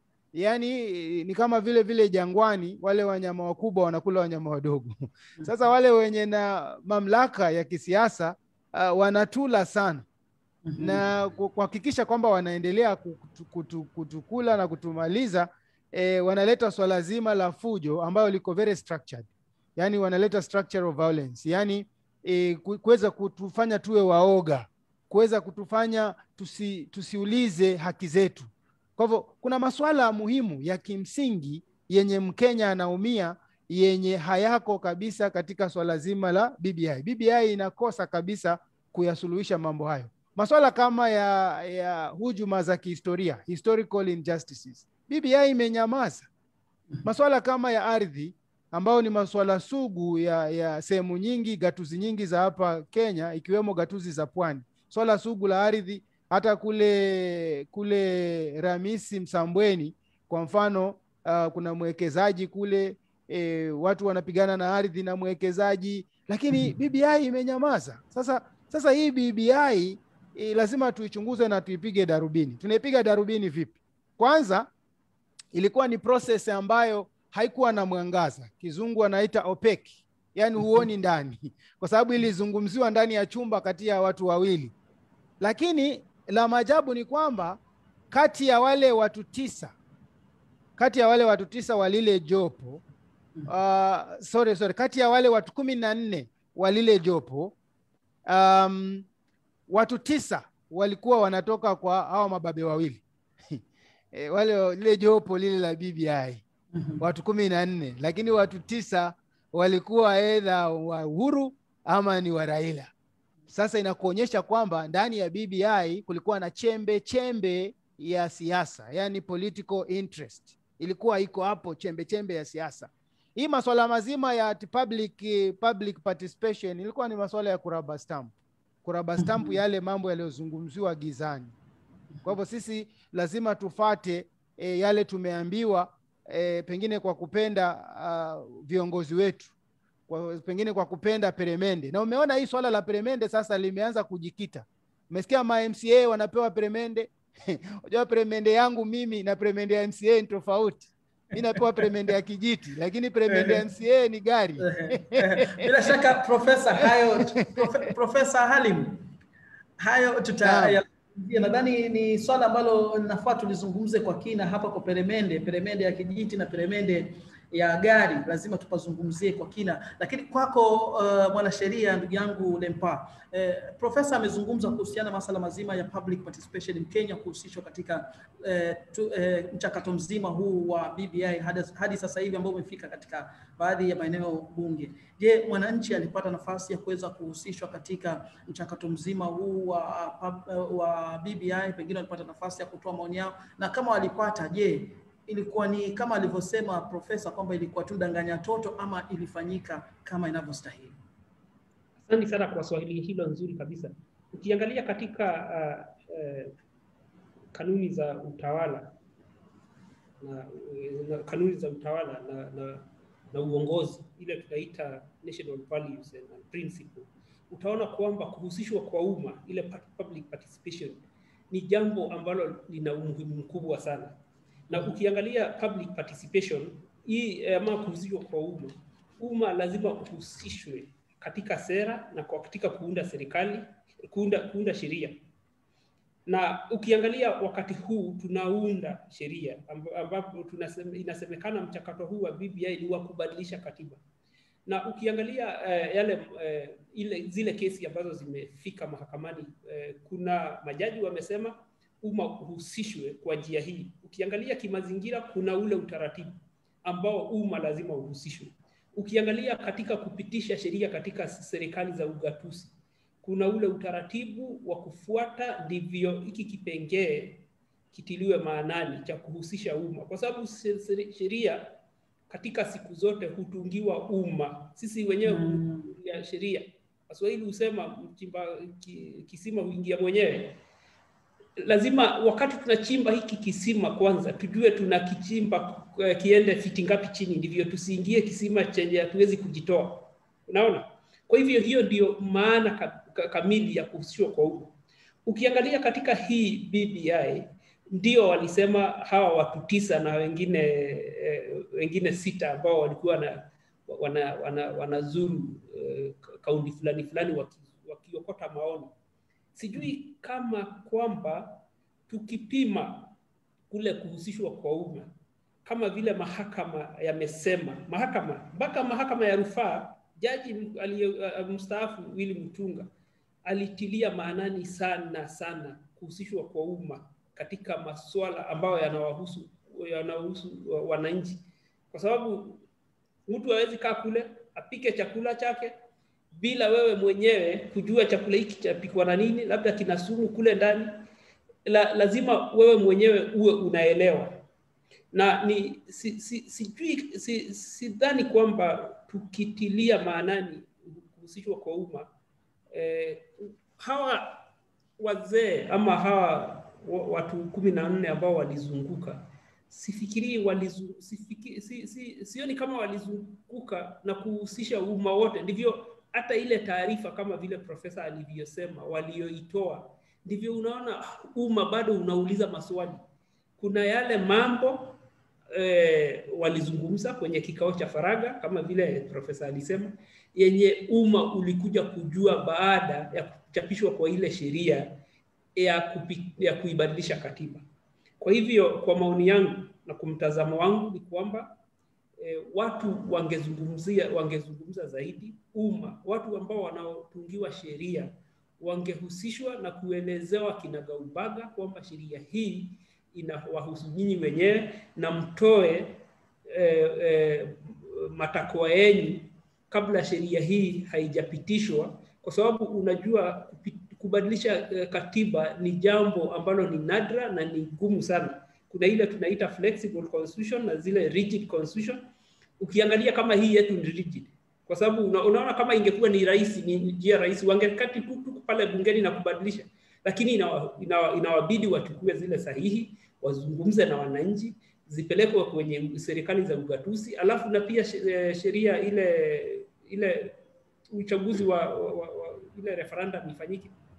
yaani ni kama vile vile jangwani wale wanyama wakubwa wanakula wanyama wadogo sasa wale wenye na mamlaka ya kisiasa uh, wanatula sana na kuhakikisha kwamba wanaendelea kutu, kutu, kutukula na kutumaliza eh, wanaleta swala zima la fujo ambayo liko very structured yani wanaleta structure of violence yani eh, kuweza kutufanya tuwe waoga kuweza kutufanya tusi, tusiulize haki zetu kwa hivyo kuna masuala muhimu ya kimsingi yenye mkenya anaumia yenye hayako kabisa katika swala zima la bbi bbi inakosa kabisa kuyasuluhisha mambo hayo maswala kama ya, ya hujuma za kihistoria historical injustices bbi imenyamaza maswala kama ya ardhi ambayo ni maswala sugu ya, ya sehemu nyingi gatuzi nyingi za hapa kenya ikiwemo gatuzi za pwani swala sugu la ardhi hata kule kule ramisi msambweni kwa mfano uh, kuna mwekezaji kule e, watu wanapigana na ardhi na mwekezaji lakini bbi imenyamaza sasa sasa hii bbi e, lazima tuichunguze na tuipige darubini tunaipiga darubini vipi kwanza ilikuwa ni process ambayo haikuwa na mwangaza kizungu anaita opec yani huoni ndani kwa sababu ilizungumziwa ndani ya chumba kati ya watu wawili lakini la maajabu ni kwamba kati ya wale watu tisa kati ya wale watu tisa wa lile jopo uh, sorry, sorry, kati ya wale watu kumi na nne wa lile jopo um, watu tisa walikuwa wanatoka kwa hawa mababe wawili e, wale lile jopo lile la BBI watu kumi na nne lakini watu tisa walikuwa edha wa Uhuru ama ni wa Raila. Sasa inakuonyesha kwamba ndani ya BBI kulikuwa na chembe chembe ya siasa, yani political interest ilikuwa iko hapo, chembe chembe ya siasa. Hii masuala mazima ya public, public participation ilikuwa ni masuala ya kuraba stamp, kuraba stamp yale mambo yaliyozungumziwa gizani. Kwa hivyo sisi lazima tufate e, yale tumeambiwa e, pengine kwa kupenda uh, viongozi wetu kwa, pengine kwa kupenda peremende. Na umeona hii swala la peremende sasa limeanza kujikita Umesikia ma MCA wanapewa peremende? Unajua peremende yangu mimi na peremende ya MCA ni tofauti. Mi napewa peremende ya kijiti, lakini peremende ya MCA ni gari. Bila shaka Profesa, hayo Profe, Profesa Halim, hayo tutayazungumzia. Nadhani ni swala ambalo nafaa tulizungumze kwa kina hapa kwa peremende, peremende ya kijiti na peremende ya gari, lazima tupazungumzie kwa kina. Lakini kwako uh, mwanasheria ndugu yangu Lempa, eh, profesa amezungumza kuhusiana masala mazima ya public participation in Kenya kuhusishwa katika eh, tu, eh, mchakato mzima huu wa BBI hadi, hadi sasa hivi ambao umefika katika baadhi ya maeneo bunge. Je, mwananchi alipata nafasi ya kuweza kuhusishwa katika mchakato mzima huu wa, wa BBI? Pengine walipata nafasi ya kutoa maoni yao, na kama walipata, je, ilikuwa ni kama alivyosema profesa kwamba ilikuwa tu danganya toto ama ilifanyika kama inavyostahili? Asante sana kwa swali hilo nzuri kabisa. Ukiangalia katika uh, uh, kanuni za utawala na, na kanuni za utawala na, na, na uongozi ile tunaita national values and principle, utaona kwamba kuhusishwa kwa umma ile public participation ni jambo ambalo lina umuhimu mkubwa sana na ukiangalia public participation hii ama kuhusishwa kwa umma, umma lazima uhusishwe katika sera na kwa katika kuunda serikali, kuunda, kuunda sheria. Na ukiangalia wakati huu tunaunda sheria ambapo tunaseme, inasemekana mchakato huu wa BBI ni wa kubadilisha katiba, na ukiangalia uh, yale uh, ile zile kesi ambazo zimefika mahakamani uh, kuna majaji wamesema umma uhusishwe kwa njia hii. Ukiangalia kimazingira, kuna ule utaratibu ambao umma lazima uhusishwe. Ukiangalia katika kupitisha sheria katika serikali za ugatuzi, kuna ule utaratibu wa kufuata, ndivyo hiki kipengee kitiliwe maanani cha kuhusisha umma, kwa sababu sheria katika siku zote hutungiwa umma. Sisi wenyewe mm. ya sheria, Waswahili husema mchimba kisima huingia mwenyewe lazima wakati tunachimba hiki kisima kwanza tujue tunakichimba uh, kiende fiti ngapi chini, ndivyo tusiingie kisima chenye hatuwezi kujitoa. Unaona? Kwa hivyo hiyo ndio maana ka, ka, kamili ya kuhusishwa kwa umma. Ukiangalia katika hii BBI ndio walisema hawa watu tisa na wengine eh, wengine sita ambao walikuwa na wana, wana, wanazuru eh, kaunti fulani fulani wakiokota waki maoni sijui kama kwamba tukipima kule kuhusishwa kwa umma kama vile mahakama yamesema, mahakama mpaka mahakama ya rufaa, jaji mstaafu Willy Mutunga alitilia maanani sana sana kuhusishwa kwa umma katika masuala ambayo yanawahusu yanawahusu wananchi, kwa sababu mtu hawezi kaa kule apike chakula chake bila wewe mwenyewe kujua chakula hiki chapikwa na nini, labda kina sumu kule ndani. La, lazima wewe mwenyewe uwe unaelewa, na ni si, si, sijui si, sidhani kwamba tukitilia maanani kuhusishwa kwa umma eh, hawa wazee ama hawa watu kumi na nne ambao walizunguka sifikirii walizu, sifiki, si, si, sioni kama walizunguka na kuhusisha umma wote, ndivyo hata ile taarifa kama vile profesa alivyosema walioitoa, ndivyo unaona umma bado unauliza maswali. Kuna yale mambo e, walizungumza kwenye kikao cha faragha kama vile profesa alisema, yenye umma ulikuja kujua baada ya kuchapishwa kwa ile sheria ya, kupi, ya kuibadilisha katiba. Kwa hivyo kwa maoni yangu na kwa mtazamo wangu ni kwamba e, watu wangezungumzia wangezungumza zaidi umma, watu ambao wanaotungiwa sheria wangehusishwa na kuelezewa kinagaubaga kwamba sheria hii inawahusu nyinyi wenyewe na mtoe e, e, matakwa yenyu kabla sheria hii haijapitishwa, kwa sababu unajua kubadilisha e, katiba ni jambo ambalo ni nadra na ni ngumu sana. Kuna ile tunaita flexible constitution na zile rigid constitution. Ukiangalia kama hii yetu ni rigid, kwa sababu una, unaona kama ingekuwa ni rahisi, ni njia rahisi, wangekati tu tu pale bungeni na kubadilisha, lakini inawa, inawa, inawabidi wachukue zile sahihi, wazungumze na wananchi, zipelekwe kwenye serikali za ugatuzi, alafu na pia sheria ile ile uchaguzi wa, wa, wa, wa ile referendum ifanyike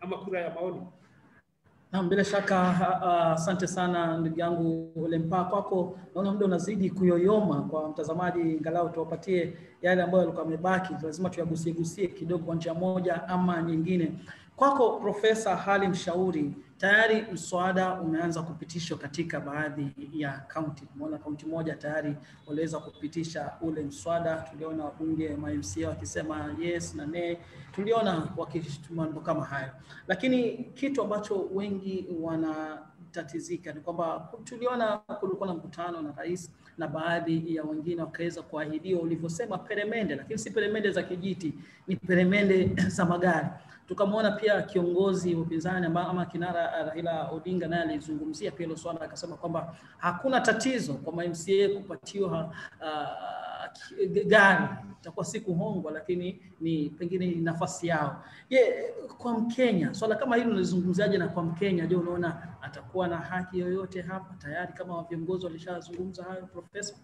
ama kura ya maoni. Naam, bila shaka asante uh, sana ndugu yangu Lempa. Kwako naona muda unazidi kuyoyoma kwa mtazamaji, ingalau tuwapatie yale ambayo yalikuwa yamebaki, lazima tuyagusie gusie kidogo kwa njia moja ama nyingine. Kwako Profesa Halim Shauri, tayari mswada umeanza kupitishwa katika baadhi ya kaunti. Tumeona kaunti moja tayari waliweza kupitisha ule mswada, tuliona wabunge ma MCA wakisema yes na ne, tuliona wakituma mambo kama hayo, lakini kitu ambacho wengi wanatatizika ni kwamba tuliona kulikuwa na mkutano na rais na baadhi ya wengine wakaweza kuahidiwa ulivyosema peremende, lakini si peremende za kijiti, ni peremende za magari tukamwona pia kiongozi wa upinzani ama kinara Raila Odinga naye alizungumzia pia hilo swala, akasema kwamba hakuna tatizo kwa MCA kupatiwa uh, gari, itakuwa si kuhongwa, lakini ni pengine ni nafasi yao. Je, kwa Mkenya swala kama hilo unalizungumziaje? Na kwa Mkenya, je, unaona atakuwa na haki yoyote hapa tayari kama viongozi walishazungumza hayo, Profesa?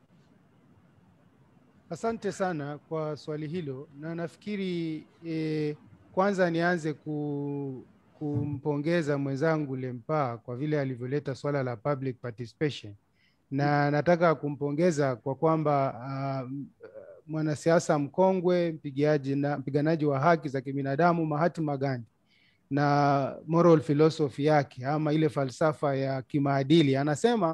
Asante sana kwa swali hilo, na nafikiri eh, kwanza nianze ku, kumpongeza mwenzangu Lempa kwa vile alivyoleta swala la public participation, na nataka kumpongeza kwa kwamba uh, mwanasiasa mkongwe mpigiaji na mpiganaji wa haki za kibinadamu Mahatma Gandhi na moral philosophy yake ama ile falsafa ya kimaadili anasema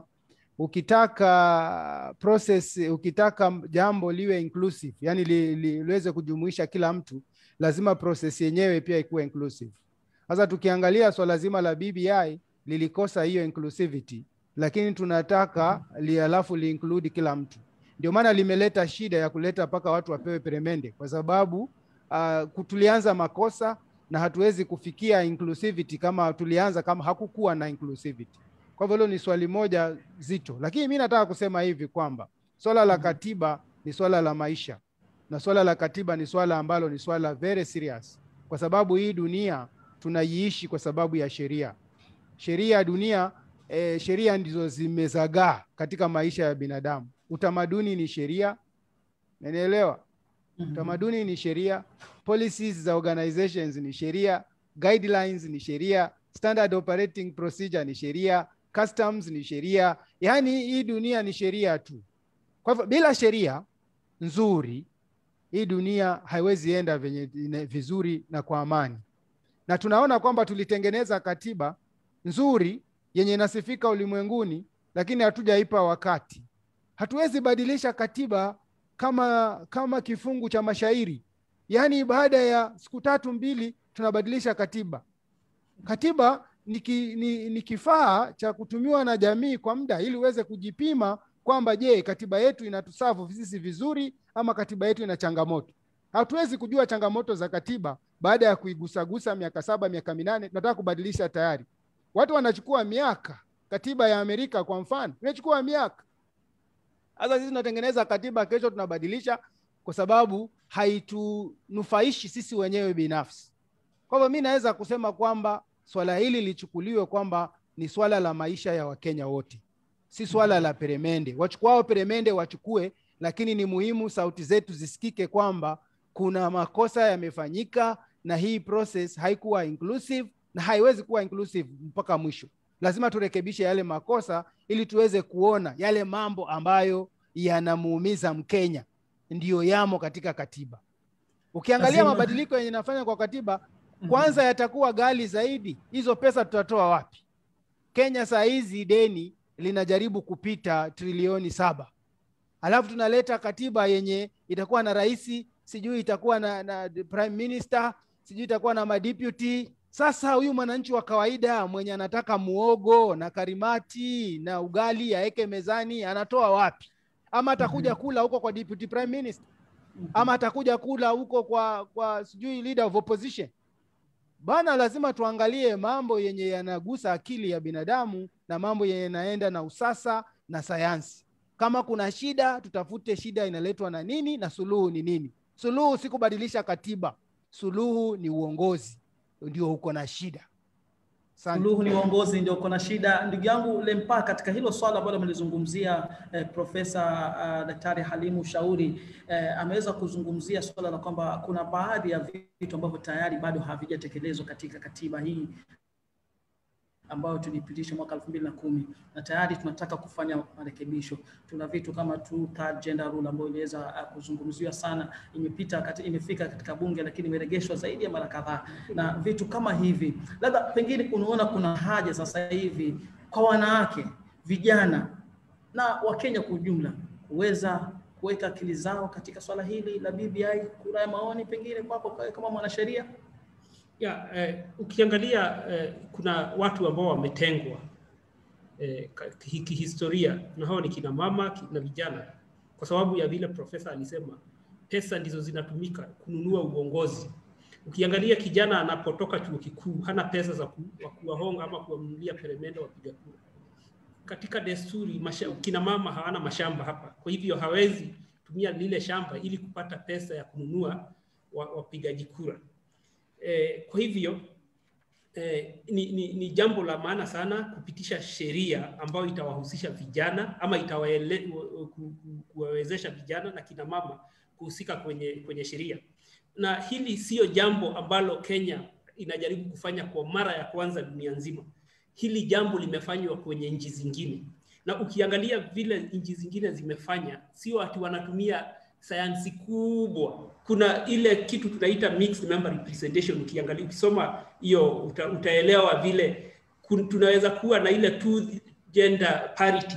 ukitaka process, ukitaka jambo liwe inclusive, yani li, li, liweze kujumuisha kila mtu lazima process yenyewe pia ikuwe inclusive. Sasa tukiangalia swala zima la BBI lilikosa hiyo inclusivity, lakini tunataka li alafu li include kila mtu. Ndio maana limeleta shida ya kuleta mpaka watu wapewe peremende, kwa sababu uh, tulianza makosa na hatuwezi kufikia inclusivity kama tulianza kama hakukuwa na inclusivity. Kwa hivyo hilo ni swali moja zito, lakini mi nataka kusema hivi kwamba swala la katiba ni swala la maisha na swala la katiba ni swala ambalo ni swala very serious, kwa sababu hii dunia tunaiishi kwa sababu ya sheria. Sheria ya dunia e, sheria ndizo zimezagaa katika maisha ya binadamu. Utamaduni ni sheria, nanielewa. Utamaduni ni sheria, policies za organizations ni sheria, guidelines ni sheria, standard operating procedure ni sheria, customs ni sheria. Yaani hii dunia ni sheria tu. Kwa hivyo bila sheria nzuri hii dunia haiwezi enda venye vizuri na kwa amani, na tunaona kwamba tulitengeneza katiba nzuri yenye inasifika ulimwenguni, lakini hatujaipa wakati. Hatuwezi badilisha katiba kama kama kifungu cha mashairi, yaani baada ya siku tatu mbili tunabadilisha katiba. Katiba ni, ki, ni, ni kifaa cha kutumiwa na jamii kwa muda ili uweze kujipima kwamba je, katiba yetu inatusafu sisi vizuri ama katiba yetu ina changamoto. Hatuwezi kujua changamoto za katiba baada ya kuigusagusa miaka saba miaka minane, tunataka kubadilisha tayari. Watu wanachukua miaka. Katiba ya Amerika kwa mfano inachukua miaka. Sasa sisi tunatengeneza katiba, kesho tunabadilisha kwa sababu haitunufaishi sisi wenyewe binafsi. Kwa hivyo mi naweza kusema kwamba swala hili lichukuliwe kwamba ni swala la maisha ya Wakenya wote, si swala la peremende. Wachukuao peremende wachukue, lakini ni muhimu sauti zetu zisikike kwamba kuna makosa yamefanyika na hii process haikuwa inclusive na haiwezi kuwa inclusive mpaka mwisho. Lazima turekebishe yale makosa ili tuweze kuona yale mambo ambayo yanamuumiza Mkenya ndiyo yamo katika katiba. Ukiangalia Lazima- mabadiliko yenye nafanya kwa katiba, kwanza yatakuwa ghali zaidi. Hizo pesa tutatoa wapi? Kenya saa hizi deni linajaribu kupita trilioni saba, alafu tunaleta katiba yenye itakuwa na rais, sijui itakuwa na, na prime minister, sijui itakuwa na madeputy. Sasa huyu mwananchi wa kawaida mwenye anataka muogo na karimati na ugali aeke mezani anatoa wapi? Ama atakuja kula huko kwa deputy prime minister, ama atakuja kula huko kwa kwa sijui leader of opposition bana. Lazima tuangalie mambo yenye yanagusa akili ya binadamu na mambo yenye yanaenda na usasa na sayansi. Kama kuna shida, tutafute shida inaletwa na nini na suluhu ni nini. Suluhu si kubadilisha katiba, suluhu ni uongozi, ndio uko na shida. Asante. Suluhu ni uongozi ndio kuna shida. Ndugu yangu Lempa, katika hilo swala ambalo amelizungumzia eh, Profesa uh, Daktari Halimu Shauri eh, ameweza kuzungumzia swala la kwamba kuna baadhi ya vitu ambavyo tayari bado havijatekelezwa katika katiba hii ambayo tulipitisha mwaka elfu mbili na kumi na tayari tunataka kufanya marekebisho. Tuna vitu kama two third gender rule ambayo iliweza uh, kuzungumziwa sana, imepita kati, imefika katika bunge lakini imeregeshwa zaidi ya mara kadhaa, na vitu kama hivi, labda pengine unaona kuna haja sasa hivi kwa wanawake, vijana na Wakenya kwa ujumla kuweza kuweka akili zao katika swala hili la BBI. Kura ya maoni pengine kwako kama mwanasheria? ya eh, ukiangalia eh, kuna watu ambao wametengwa eh, ka- ki- kihistoria na hao ni kina mama ki- na vijana, kwa sababu ya vile profesa alisema, pesa ndizo zinatumika kununua uongozi. Ukiangalia kijana anapotoka chuo kikuu hana pesa za ku- wa kuwahonga ama kuwanunulia peremende wapiga kura. Katika desturi masha, kina mama hawana mashamba hapa, kwa hivyo hawezi tumia lile shamba ili kupata pesa ya kununua wa- wapigaji kura. Eh, kwa hivyo eh, ni, ni, ni jambo la maana sana kupitisha sheria ambayo itawahusisha vijana ama itawaele, ku- ku- kuwawezesha vijana na kina mama kuhusika kwenye, kwenye sheria, na hili siyo jambo ambalo Kenya inajaribu kufanya kwa mara ya kwanza dunia nzima. Hili jambo limefanywa kwenye nchi zingine, na ukiangalia vile nchi zingine zimefanya, sio ati wanatumia sayansi kubwa. Kuna ile kitu tunaita mixed member representation. Ukiangalia, ukisoma hiyo uta, utaelewa vile kun, tunaweza kuwa na ile two gender parity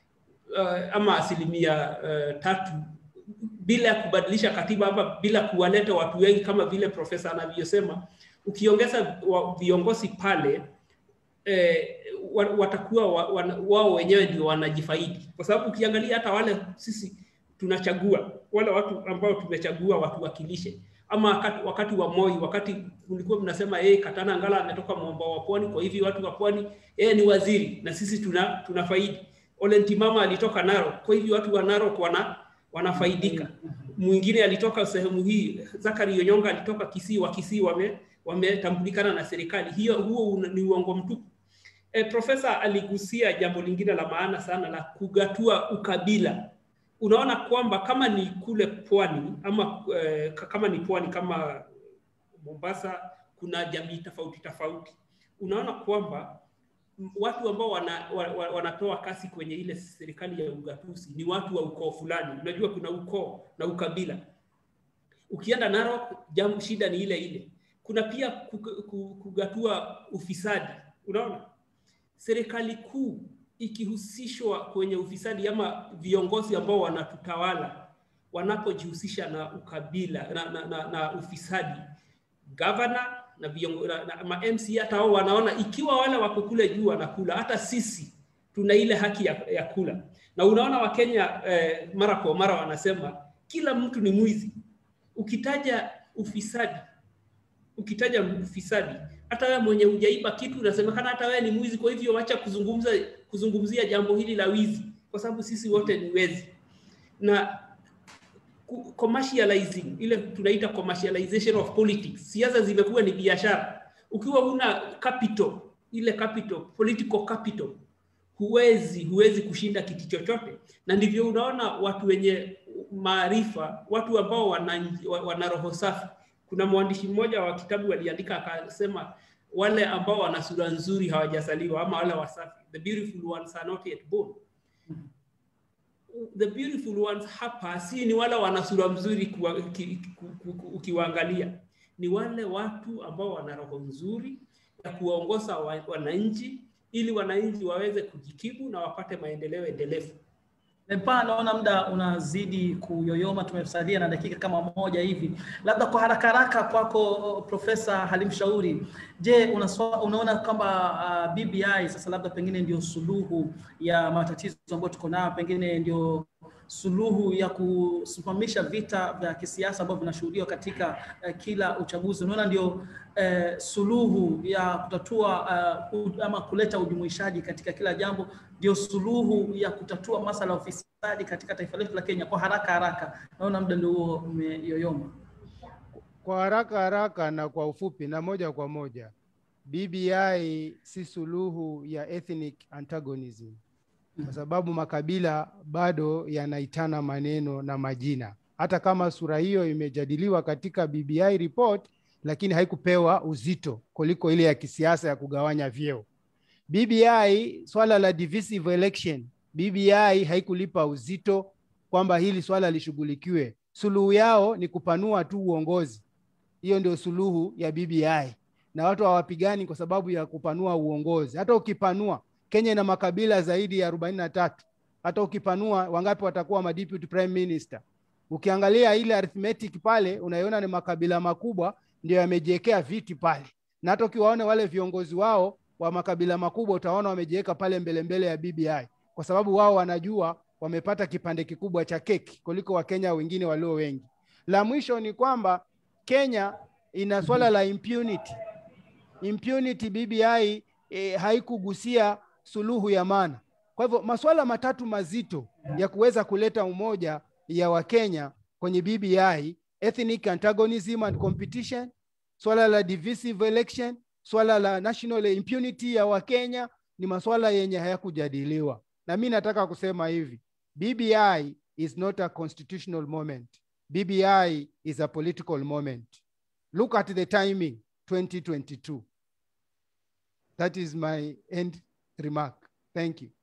uh, ama asilimia uh, tatu bila ya kubadilisha katiba ama bila kuwaleta watu wengi kama vile profesa anavyosema. Ukiongeza wa- viongozi pale eh, wa- watakuwa wa, wa, wao wenyewe ndio wanajifaidi, kwa sababu ukiangalia hata wale sisi tunachagua wale watu ambao tumechagua watuwakilishe, ama wakati, wakati wa Moi, wakati kulikuwa mnasema yeye Katana Ngala ametoka mwambao wa pwani, kwa hivyo watu wa pwani yeye ni waziri na sisi tuna tunafaidi. Ole Ntimama alitoka Narok, kwa hivyo watu wa Narok wana wanafaidika. Mwingine alitoka sehemu hii, Zakari Onyonga alitoka Kisii, wa Kisii wame wametambulikana na serikali. Hiyo huo una- ni uongo mtupu. E, profesa aligusia jambo lingine la maana sana la kugatua ukabila. Unaona kwamba kama ni kule pwani ama eh, ka- kama ni pwani kama Mombasa, kuna jamii tofauti tofauti. Unaona kwamba m- watu ambao wana, wa, wa, wanatoa kasi kwenye ile serikali ya ugatuzi ni watu wa ukoo fulani. Unajua kuna ukoo na ukabila. Ukienda Narok, jambo shida ni ile ile. Kuna pia kug- ku- kugatua ufisadi. Unaona, serikali kuu ikihusishwa kwenye ufisadi ama viongozi ambao wanatutawala wanapojihusisha na ukabila na, na, na, na ufisadi, gavana na, viongo, na, na ma MC hata wao wanaona ikiwa wale wako kule juu wanakula, hata sisi tuna ile haki ya, ya kula. Na unaona Wakenya eh, mara kwa mara wanasema kila mtu ni mwizi. Ukitaja ufisadi ukitaja ufisadi, hata wewe mwenye hujaiba kitu unasemekana hata wewe ni mwizi. Kwa hivyo wacha kuzungumza kuzungumzia jambo hili la wizi, kwa sababu sisi wote ni wezi. Na ku- commercializing, ile tunaita commercialization of politics, siasa zimekuwa ni biashara. Ukiwa huna capital, ile capital, political capital, huwezi huwezi kushinda kiti chochote, na ndivyo unaona watu wenye maarifa, watu ambao wana, wana roho safi. Kuna mwandishi mmoja wa kitabu aliandika akasema, wale ambao wana sura nzuri hawajazaliwa, ama wale wasafi, the beautiful ones are not yet born. The beautiful ones hapa si ni wale wana sura mzuri kuwa- ki- ku- ku- ukiwaangalia, ni wale watu ambao wana roho nzuri ya kuwaongoza wa- wananchi ili wananchi waweze kujikimu na wapate maendeleo endelevu. Lempa, naona muda unazidi kuyoyoma, tumesalia na dakika kama moja hivi, labda kwa haraka haraka kwako Profesa Halim Shauri, je, unaswa, unaona kwamba uh, BBI sasa labda pengine ndio suluhu ya matatizo ambayo tuko nayo, pengine ndio suluhu ya kusimamisha vita vya kisiasa ambavyo vinashuhudiwa katika uh, kila uchaguzi? Unaona ndio uh, suluhu ya kutatua uh, ama kuleta ujumuishaji katika kila jambo, ndio suluhu ya kutatua masala ya ufisadi katika taifa letu la Kenya? Kwa haraka haraka, naona muda ndio huo umeyoyoma. Kwa haraka haraka na kwa ufupi na moja kwa moja, BBI si suluhu ya ethnic antagonism, kwa sababu makabila bado yanaitana maneno na majina, hata kama sura hiyo imejadiliwa katika BBI report, lakini haikupewa uzito kuliko ile ya kisiasa ya kugawanya vyeo. BBI swala la divisive election, BBI haikulipa uzito kwamba hili swala lishughulikiwe. Suluhu yao ni kupanua tu uongozi. Hiyo ndio suluhu ya BBI, na watu hawapigani kwa sababu ya kupanua uongozi. Hata ukipanua, Kenya ina makabila zaidi ya arobaini na tatu. Hata ukipanua, wangapi watakuwa ma deputy prime minister? Ukiangalia ile arithmetic pale, unaiona ni makabila makubwa ndio yamejiwekea viti pale, na hata ukiwaona wale viongozi wao wa makabila makubwa utaona wamejiweka pale mbele mbele ya BBI kwa sababu wao wanajua wamepata kipande kikubwa cha keki kuliko Wakenya wengine walio wengi. La mwisho ni kwamba Kenya ina swala la impunity. Impunity BBI e, haikugusia suluhu ya maana. Kwa hivyo masuala matatu mazito ya kuweza kuleta umoja ya Wakenya kwenye BBI, ethnic antagonism and competition, swala la divisive election, swala la national impunity ya Wakenya ni masuala yenye hayakujadiliwa, na mi nataka kusema hivi, BBI is not a constitutional moment. BBI is a political moment. Look at the timing 2022. That is my end remark. Thank you.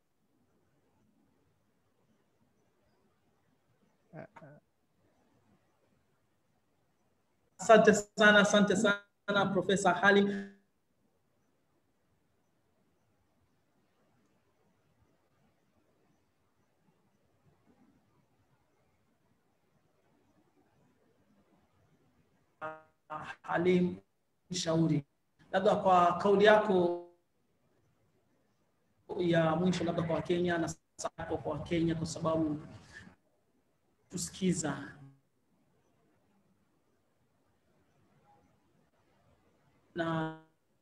Asante sana, asante sana Profesa Halim. Halim Shauri, labda kwa kauli yako ya mwisho, labda kwa Wakenya na sasa hapo kwa Wakenya, kwa sababu tusikiza na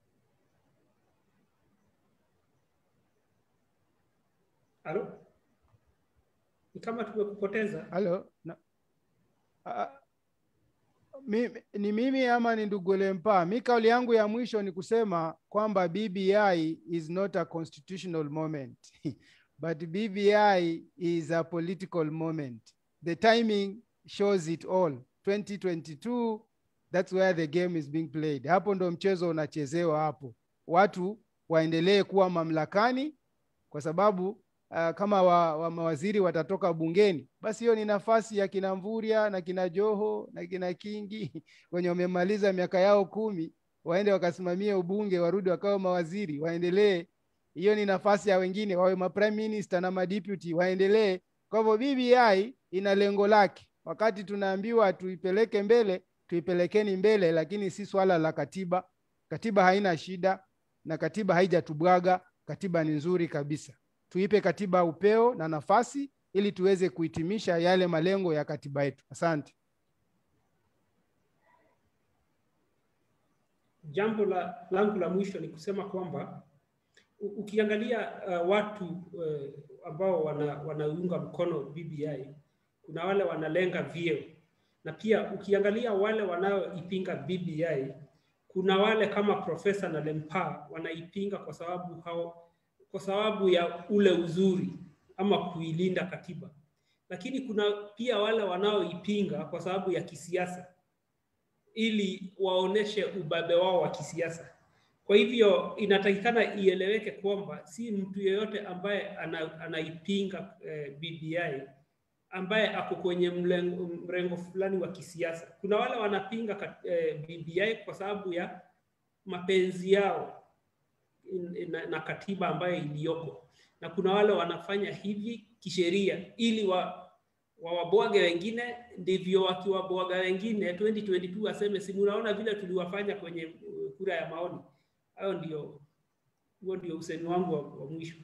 Halo? Ni kama tumekupoteza. Halo, na, uh, mi, ni mimi ama ni ndugu Lempa? Mi kauli yangu ya mwisho ni kusema kwamba BBI is not a constitutional moment but BBI is a political moment. The timing shows it all. 2022 that's where the game is being played. Hapo ndo mchezo unachezewa hapo. Watu waendelee kuwa mamlakani kwa sababu uh, kama wa, wa mawaziri watatoka bungeni, basi hiyo ni nafasi ya kina Mvurya na kina Joho na kina Kingi wenye wamemaliza miaka yao kumi, waende wakasimamie ubunge, warudi wakawa mawaziri, waendelee. Hiyo ni nafasi ya wengine, wawe ma prime minister na madeputy, waendelee. Kwa hivyo BBI ina lengo lake. Wakati tunaambiwa tuipeleke mbele, tuipelekeni mbele, lakini si swala la katiba. Katiba haina shida na katiba haijatubwaga. Katiba ni nzuri kabisa tuipe katiba upeo na nafasi ili tuweze kuhitimisha yale malengo ya katiba yetu. Asante. Jambo la langu la mwisho ni kusema kwamba u- ukiangalia uh, watu uh, ambao wana, wanaunga mkono BBI kuna wale wanalenga vyeo, na pia ukiangalia wale wanaoipinga BBI kuna wale kama Profesa na Lempa wanaipinga kwa sababu hao, kwa sababu ya ule uzuri ama kuilinda katiba, lakini kuna pia wale wanaoipinga kwa sababu ya kisiasa ili waoneshe ubabe wao wa kisiasa. Kwa hivyo inatakikana ieleweke kwamba si mtu yeyote ambaye ana, anaipinga eh, BBI ambaye ako kwenye mlengo, mrengo fulani wa kisiasa. Kuna wale wanapinga kat, eh, BBI kwa sababu ya mapenzi yao in- na, na katiba ambayo iliyoko, na kuna wale wanafanya hivi kisheria ili wa wawabwage wengine, ndivyo wakiwabwaga wengine 2022 waseme si munaona vile tuliwafanya kwenye uh, kura ya maoni. Hayo ndio huo ndio usemi wangu wa, wa mwisho.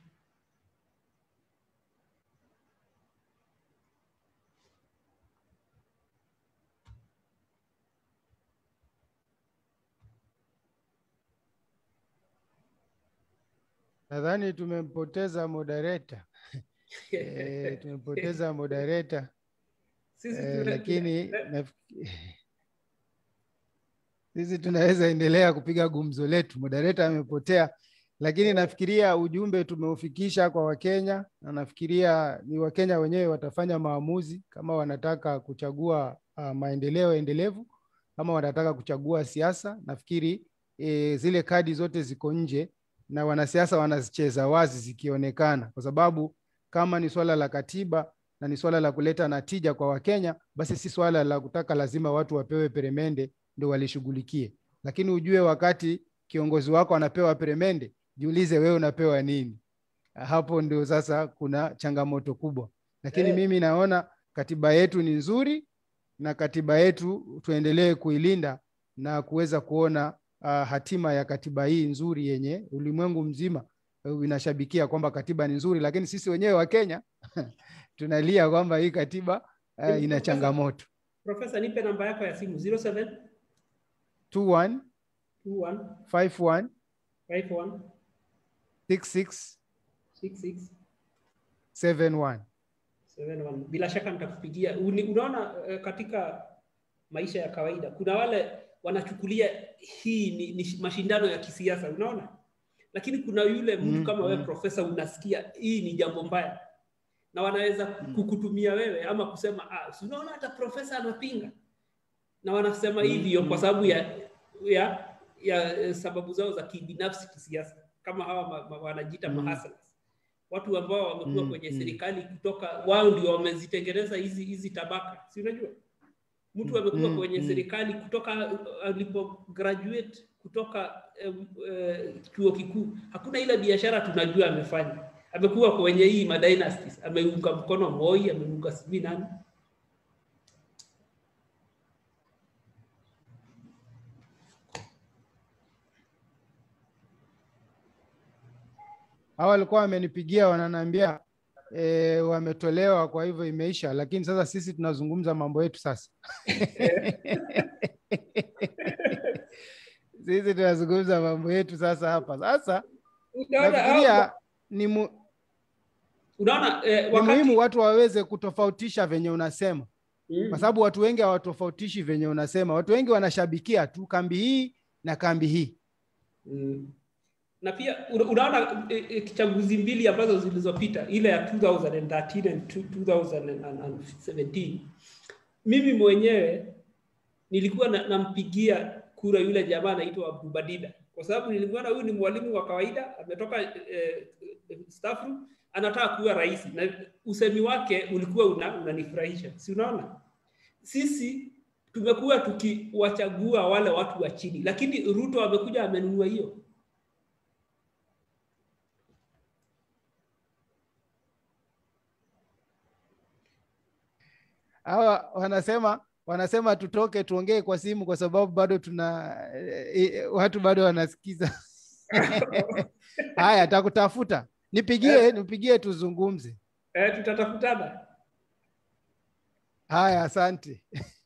Nadhani tumempoteza moderator. Eh, tumempoteza moderator Sisi eh, tuna- lakini tuna- nafikiri sisi tunaweza endelea kupiga gumzo letu. Moderator amepotea, lakini nafikiria ujumbe tumeufikisha kwa Wakenya, na nafikiria ni Wakenya wenyewe watafanya maamuzi kama wanataka kuchagua uh, maendeleo endelevu kama wanataka kuchagua siasa. Nafikiri e, zile kadi zote ziko nje na wanasiasa wanazicheza wazi zikionekana, kwa sababu kama ni swala la katiba na ni swala la kuleta natija kwa Wakenya, basi si swala la kutaka lazima watu wapewe peremende ndio walishughulikie. Lakini ujue wakati kiongozi wako anapewa peremende, jiulize wewe unapewa nini? Hapo ndio sasa kuna changamoto kubwa, lakini Eh. mimi naona katiba yetu ni nzuri na katiba yetu tuendelee kuilinda na kuweza kuona uh, hatima ya katiba hii nzuri yenye ulimwengu mzima uh, inashabikia kwamba katiba ni nzuri, lakini sisi wenyewe wa Kenya tunalia kwamba hii katiba uh, ina changamoto. Profesa, nipe namba yako ya simu 07 21 21 51 51 66 66 71. 71. Bila shaka nitakupigia. Uni- Unaona eh, katika maisha ya kawaida kuna wale wanachukulia hii ni, ni mashindano ya kisiasa, unaona, lakini kuna yule mtu Mm, kama wewe mm. profesa, unasikia hii ni jambo mbaya na wanaweza kukutumia wewe ama kusema ah, si unaona hata profesa anapinga, na wanasema Mm, hivyo kwa mm, sababu ya ya ya eh, sababu zao za kibinafsi kisiasa, kama hawa ma, ma, wanajiita Mm. mahaslas watu ambao wamekuwa Mm, kwenye mm. serikali kutoka wao ndio wamezitengeneza hizi hizi tabaka, si unajua mtu Mm, amekuwa mm, kwenye mm. serikali kutoka uh, alipo graduate kutoka um, uh, chuo kikuu, hakuna ile biashara tunajua amefanya. Amekuwa kwenye hii madynasties, ameunga mkono Moi, ameunga sijui nani. Hawa walikuwa wamenipigia wananiambia e, wametolewa, kwa hivyo imeisha, lakini sasa sisi tunazungumza mambo yetu sasa. sisi tunazungumza mambo yetu sasa hapa. Sasa Unaona, nafikiria hao- ni, mu, unaona eh, ni wakati muhimu watu waweze kutofautisha venye unasema, Mm. kwa sababu watu wengi hawatofautishi venye unasema. Watu wengi wanashabikia tu kambi hii na kambi hii. Mm. na pia una- unaona eh, eh, chaguzi mbili ambazo zilizopita ile ya 2013 and 2017 mimi mwenyewe nilikuwa na- nampigia kura yule jamaa anaitwa Abdubadida kwa sababu nilimuona huyu ni mwalimu wa kawaida ametoka eh, eh, staff room anataka kuwa rais na usemi wake ulikuwa una, unanifurahisha si unaona sisi tumekuwa tukiwachagua wale watu wa chini lakini Ruto amekuja amenunua hiyo hawa wanasema wanasema tutoke tuongee kwa simu kwa sababu bado tuna e, watu bado wanasikiza haya takutafuta nipigie nipigie tuzungumze eh, tutatafutana haya asante